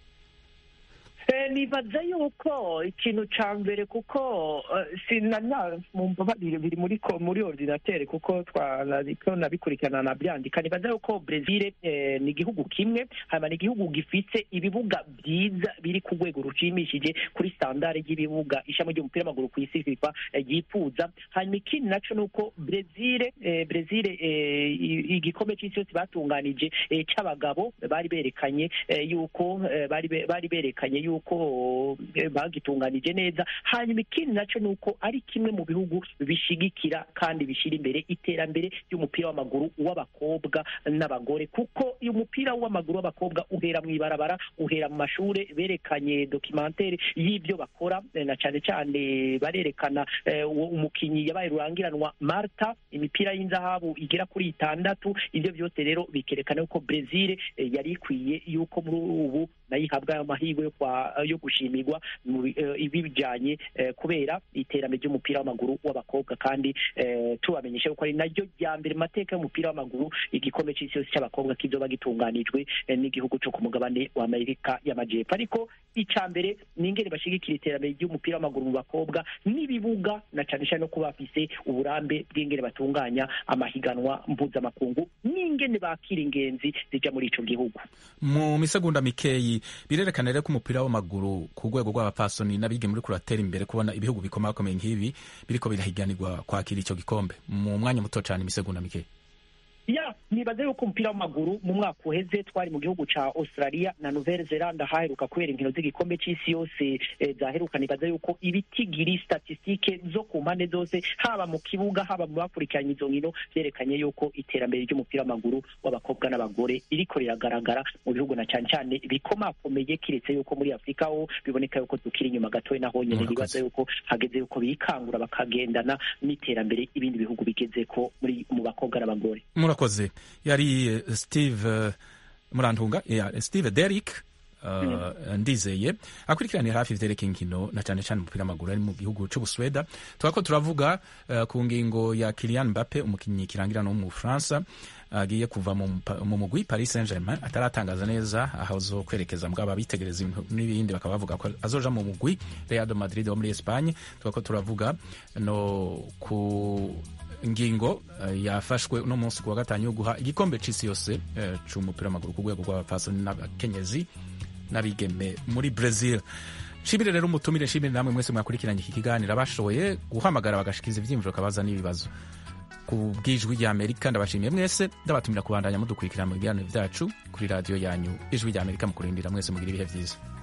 Eh, nibaza yuko ikintu ca mbere kuko eh, sinana mumva babiri biri muri ko- muri ordinateur kuko twariko nabikurikirana nabyandika nibaza yuko Brazil eh, ni igihugu kimwe hanyuma ni igihugu gifise ibibuga byiza biri ku rwego rushimishije kuri standard y'ibibuga ishami ry'umupira w'amaguru ku isi FIFA eh, ryifuza hanyuma ikindi naco nuko Brazil eh, Brazil eh, i- igikombe c'isi yose batunganije eh, c'abagabo bari berekanye eh, yuko eh, bari be- bari berekanye yuko eh, bagitunganije neza hanyuma ikindi naco nuko ari kimwe mu bihugu bishigikira kandi bishira imbere iterambere ry'umupira w'amaguru w'abakobwa n'abagore kuko uyu mupira w'amaguru w'abakobwa uhera mu ibarabara uhera mu mashure berekanye documentaire y'ibyo bakora eh, na cane cane barerekana eh, uwo umukinyi yabaye rurangiranwa Marta imipira y'inzahabu igera kuri itandatu ivyo byose rero bikerekana yuko Brazil eh, yari ikwiye yuko muri ubu nayo ihabwa ayo mahirwe yo kwa yo gushimirwa mu bi- eh, ibijanye eh, kubera iterambere ry'umupira w'amaguru w'abakobwa kandi eh, tubamenyesha yuko ari naryo rya mbere mu mateka y'umupira w'amaguru igikombe c'isi yose c'abakobwa kizoba gitunganijwe eh, n'igihugu co ku mugabane wa Amerika y'amajepfo ariko ica mbere ni ingene bashigikira iterambere ry'umupira w'amaguru mu bakobwa n'ibibuga na cane cane no kuba bafise uburambe bw'ingene batunganya amahiganwa mpuzamakungu n'ingene bakira ingenzi zija muri ico gihugu mu misegonda mikeyi birerekana rero ko umupira w'amaguru ku rwego rw'abapasoni n'abigeme uriko uratera imbere kubona ibihugu bikomakomeye nk'ibi biriko birahiganirwa kwakira ico gikombe mu mwanya muto cane imisegonda mikeyi ya nibaza yuko umupira w'amaguru mu mwaka uheze twari mu gihugu ca australia na nouvelle zelande haheruka kubera inkino z'igikombe c'isi yose eh, zaheruka nibaza yuko ibitigiri statistike zo ku mpande zose haba mu kibuga haba mu bakurikiranye izo nkino vyerekanye yuko iterambere ry'umupira w'amaguru w'abakobwa n'abagore ririko riragaragara mu bihugu na cane cane bikomakomeye kiretse yuko muri afurika ho biboneka yuko tukiri inyuma gatoya naho nyene nibaza yuko hageze yuko bikangura bakagendana n'iterambere ibindi bihugu bigezeko muri mu bakobwa n'abagore murakoze yari eh, steve eh, murantunga yeah, steve derrick uh, ndizeye akurikiranira hafi ivyerekeye inkino na cane cane umupira w'amaguru ari mu gihugu c'ubusweda twako turavuga uh, ku ngingo ya Kylian Mbappe umukinyi kirangirana wo mu Bufaransa agiye kuva mu mpa- mu mugwi Paris Saint-Germain ataratangaza neza aho azokwerekeza mugabo abitegereza ibintu n'ibindi bakaba bavuga ko azoja mu mugwi Real de Madrid wo muri Espagne twako turavuga no ku ngingo eh, yafashwe uno munsi ku wa gatanu yo guha igikombe c'isi yose eh, c'umupira w'amaguru ku rwego rw'abapfasoni n'abakenyezi n'abigeme muri Brazil shimire rero umutumire shimire namwe mwese mwakurikiranye iki kiganiro abashoboye guhamagara bagashikiriza ivyiyumviro kabaza n'ibibazo ku bw'ijwi rya amerika ndabashimiye mwese ndabatumira kubandanya mudukurikira mu biganiro byacu kuri radiyo yanyu ijwi rya amerika mu kurindira mwese mugira ibihe byiza